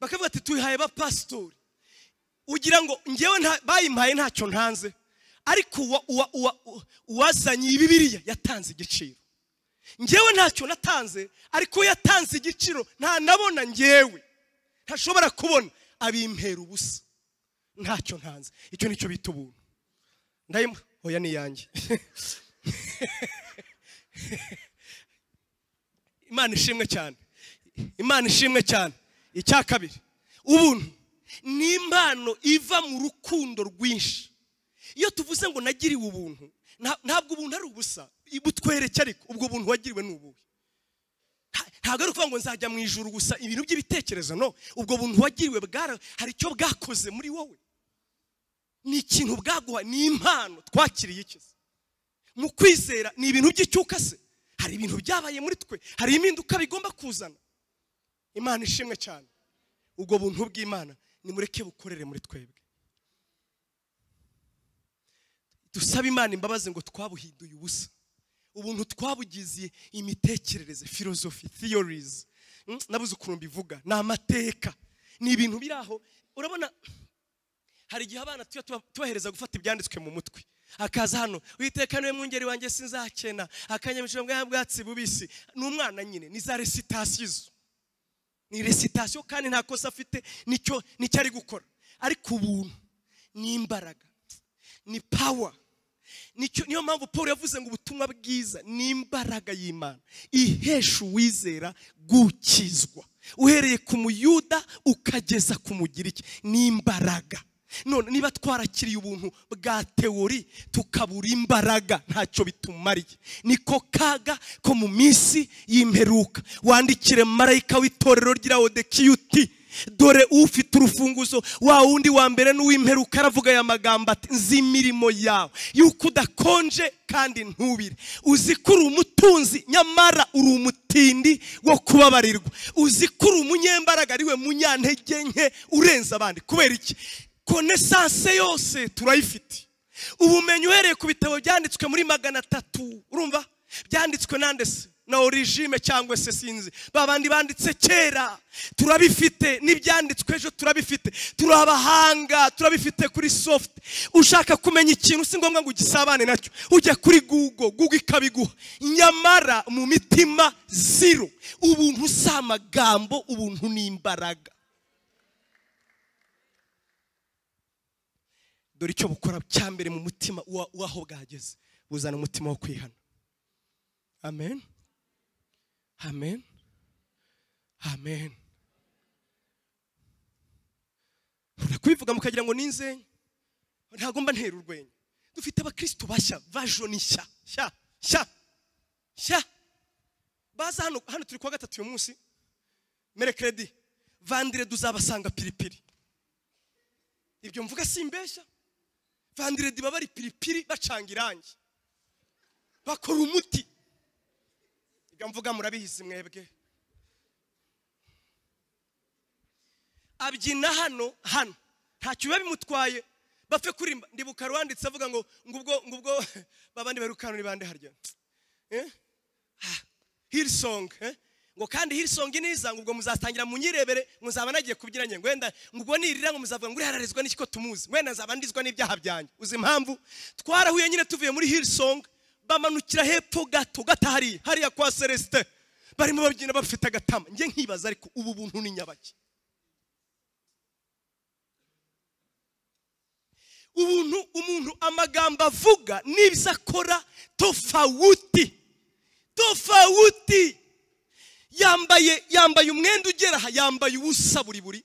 bakavuga ati tuyihaye abapasitori ugira ngo ngewe nta- bayimpaye ntacyo ntanze ariko uwa- uwa- uwa- uwa- uwazanye iyi bibiriya yatanze igiciro ngewe ntacyo natanze ariko we yatanze igiciro nta nabona ngewe ntashobora kubona abimpera ubusa ntacyo ntanze icyo nicyo bita ubuntu ndayimu oya ni iyanjye imana ishimwe cyane imana ishimwe cyane icya kabiri ubuntu ni impano iva mu rukundo rwinshi iyo tuvuze ngo nagiriwe ubuntu nta- ntabwo ubuntu ari ubusa butwereke ariko ubwo buntu wagiriwe ni ubuhe Nta- ntabwo ari ukuvuga ngo nzajya mu ijuru gusa ibintu by'ibitekerezo no ubwo buntu wagiriwe bwara hari icyo bwakoze muri wowe ni ikintu bwaguha ni impano twakiriye ikiza mu kwizera ni ibintu by'icyuka se hari ibintu byabaye muri twe hari impinduka bigomba kuzana imana ishimwe cyane ubwo buntu bw'imana nimureke bukorere muri twebwe dusabe imana imbabazi ngo twabuhinduye ubusa ubuntu twabugize imitekerereze filozofi theories Mm, nabuze ukuntu mbivuga ni amateka ni ibintu biri aho urabona hari igihe abana tuba tuba- tubahereza gufata ibyanditswe mu mutwe akaza hano witeka niwe mwungeri wanjye sinzakena akanyamisho bwa bwatsi bubisi ni umwana nyine ni za resitasiyo izo ni resitasiyo kandi nta kosa afite nicyo nicyo ari gukora ariko ubuntu ni imbaraga ni pawa nicyo niyo mpamvu paul yavuze ngo ubutumwa bwiza ni imbaraga y'imana ihesha uwizera gukizwa uhereye ku muyuda ukageza ku mugiriki ni imbaraga none niba twarakiriye ubuntu bwa teori tukabura imbaraga ntacyo bitumariye niko kaga ko mu minsi y'imperuka wandikire marayika w'itorero ry'iraodekiyuti dore ufite urufunguzo wa wundi wa mbere n'uw'imperuka aravuga aya magambo ati nzi imirimo yawe yuko udakonje kandi ntubire uzi ko uri umutunzi nyamara uri umutindi wo kubabarirwa uzi ko uri umunyembaraga ariwe munyantege nke urenza abandi kubera iki konesanse yose turayifite ubumenyi uhereye ku bitabo byanditswe muri magana atatu urumva byanditswe nande se na origime cyangwa se sinzi ba bandi banditse kera turabifite n'ibyanditswe ejo turabifite turabahanga turabifite kuri soft ushaka kumenya ikintu si ngombwa ngo ugisabane nacyo ujya kuri google google ikabiguha nyamara mu mitima ziro ubuntu si amagambo ubuntu ni imbaraga dore icyo bukora cya mbere mu mutima wa- w'aho bwageze buzana umutima wo kwihana amen amen amen nkunda kubivuga mukagira ngo ninze ntabwo mba ntera urwenya dufite abakristo bashya vajoni nshya nshya nshya nshya baza hano hano turi kuwa gatatu uyu munsi merekeredi vandire duzabasanga piripiri ibyo mvuga simbeshya vandiredi baba bari piripiri bacanga irangi bakora umuti ibyo mvuga murabihizi mwebwe abyina hano hano ntacyo biba bimutwaye bapfe kurimba ndibuka rwanditse avuga ngo ngubwo ngubwo babandi barukanura ibande harya Eh? Ah, hirisongi eh? ngo kandi hirisongi niza ngo ubwo muzatangira munyirebere muzaba nagiye kubyina njye ngo wenda ngo ubwo nirira ngo muzavuga ngo uriya ararizwa n'iki ko tumuzi wenda nzaba ndizwa n'ibyaha byanjye uzi impamvu twarahuye nyine tuvuye muri hirisongi bamanukira hepfo gato gata hariya hariya kwa celestin barimo babyina bafite agatama njye nkibaza ariko ubu buntu ni nyabaki ubuntu umuntu amagambo avuga n'ibyo akora tofawuti tofawuti yambaye yambaye umwenda ugera aha yambaye ubusa buri buri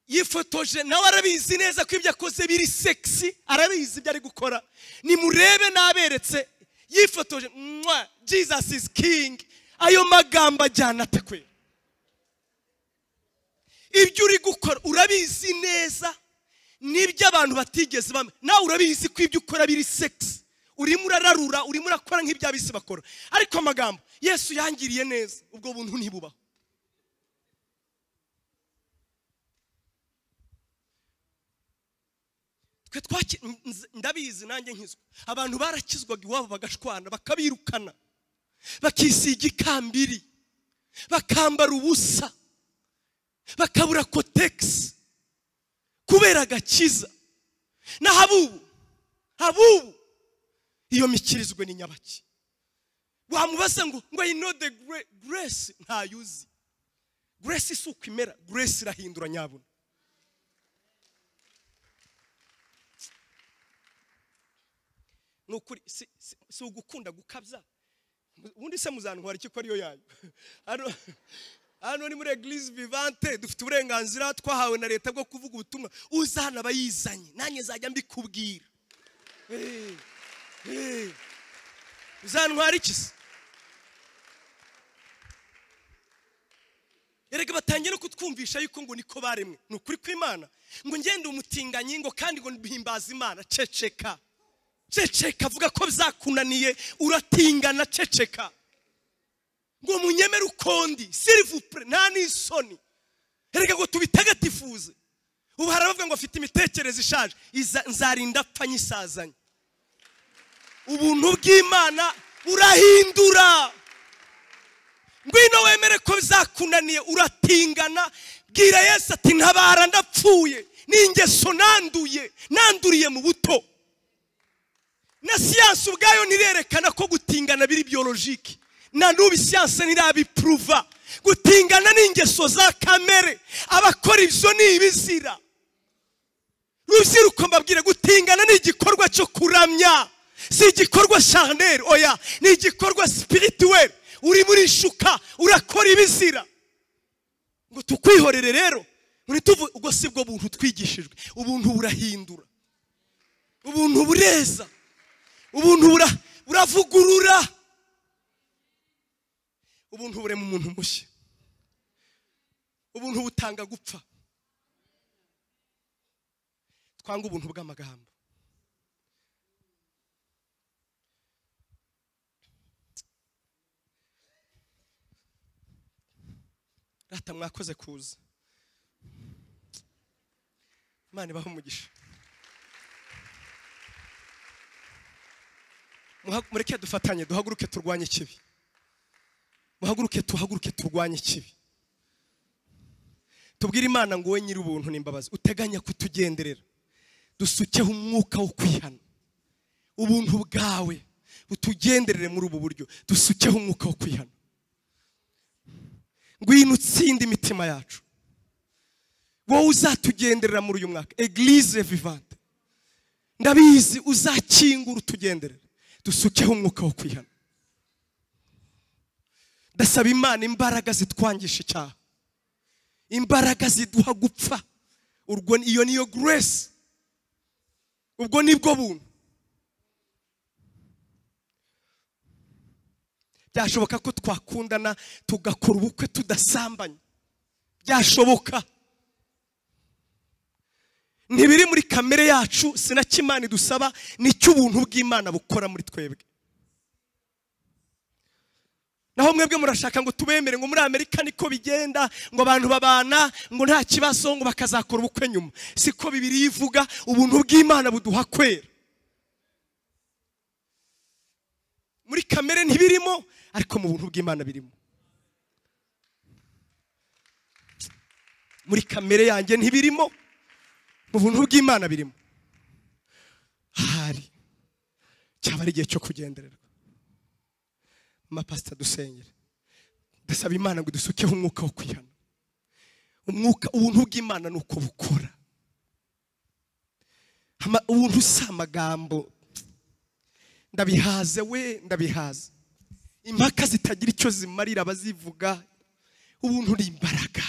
yifotoje nawe arabizi neza ko ibyo akoze biri segisi arabizi ibyo ari gukora nimurebe n'aberetse yifotoje mwa jesus is king ayo magambo ajyana ate kwera ibyo uri gukora urabizi neza n'ibyo abantu batigeze bamenya nawe urabizi ko ibyo ukora biri segisi urimo urararura urimo urakora nk'iby'abisi bakora ariko amagambo yesu yangiriye neza ubwo buntu ntibubaho twe twaki nz- ndabizi nanjye nkizwa abantu barakizwaga iwabo bagashwana bakabirukana bakisiga ikambiri bakambara ubusa bakabura kotegisi kubera agakiza naho abubu abubu iyo mikirizwe ni nyabaki wamubaza ngo ngo i know the gre- grace ntayuzi grace si uko imera grace irahindura nyabuna ni ukuri si, si, si ugukunda gukabya ubundi se muzantwara iki ko ariyo yanyu hano hano ni muri eglise vivante dufite uburenganzira twahawe na leta bwo kuvuga ubutumwa uza hano aba yizanye nanjye nzajya mbikubwira Eh, eh. uzantwara iki se erega batangiye no kutwumvisha yuko ngo niko baremwe ni ukuri kw'imana ngo ngende umutinganyi ngo kandi ngo mbihimbaza imana ceceka ceceka avuga ko byakunaniye uratingana ceceka ngo munyemere ukondi sirivupure nta n'isoni erega ngo tubitagatifuze ubu harabavuga ngo afite imitekerereze ishaje Iza- nzarinda apfa nyisazanye ubuntu bw'imana burahindura ngwino wemere ko bizakunaniye uratingana bwira yesu ati ntabara ndapfuye ni ingeso nanduye nanduriye mu buto na siyansi ubwayo ntirerekana ko gutingana biri biyorojike na n'ubu siyansi ntirabipuruva gutingana ni ingeso za kamere abakora ibyo ni ibizira rubyiruko mbabwire gutingana ni igikorwa cyo kuramya si igikorwa shaneri oya ni igikorwa sipirituweri urimo urishuka urakora ibizira ngo tukwihorere rero ntituvu ubwo si bwo buntu twigishijwe ubuntu burahindura ubuntu bureza ubuntu bura- buravugurura ubuntu burema umuntu mushya ubuntu butanga gupfa twanga ubuntu bw'amagambo rata mwakoze kuza imana ibahe umugisha Muha- mureke dufatanye duhaguruke turwanye ikibi muhaguruke tuhaguruke turwanye ikibi tubwire imana ngo wowe nyiri ubuntu n'imbabazi uteganya kutugenderera dusukeho umwuka wo kwihana ubuntu bwawe butugenderere muri ubu buryo dusukeho umwuka wo kwihana ngwino utsinde imitima yacu wowe uzatugenderera muri uyu mwaka eglise vivante ndabizi uzakingura utugenderere dusukeho umwuka wo kwihana ndasaba imana imbaraga zitwangisha icyaha imbaraga ziduha gupfa urwo iyo niyo grace ubwo nibwo buntu byashoboka ko twakundana tugakora ubukwe tudasambanye byashoboka ntibiri muri kamere yacu sinakimana idusaba nicyo ubuntu bw'imana bukora muri twebwe naho mwebwe murashaka ngo tubemere ngo muri amerika niko bigenda ngo abantu babana ngo nta kibazo ngo bakazakora ubukwe nyuma siko bibiri ivuga ubuntu bw'imana buduha kwera muri kamere ntibirimo ariko mu buntu bw'imana birimo muri kamere yanjye ntibirimo mu buntu bw'imana birimo ahari cyaba ari igihe cyo kugendererwa mapasita dusengere ndasaba imana ngo dusukeho umwuka wo kwihana umwuka ubuntu bw'imana ni uko bukora Ama- ubuntu si amagambo ndabihaze we ndabihaze impaka zitagira icyo zimarira abazivuga ubuntu ni imbaraga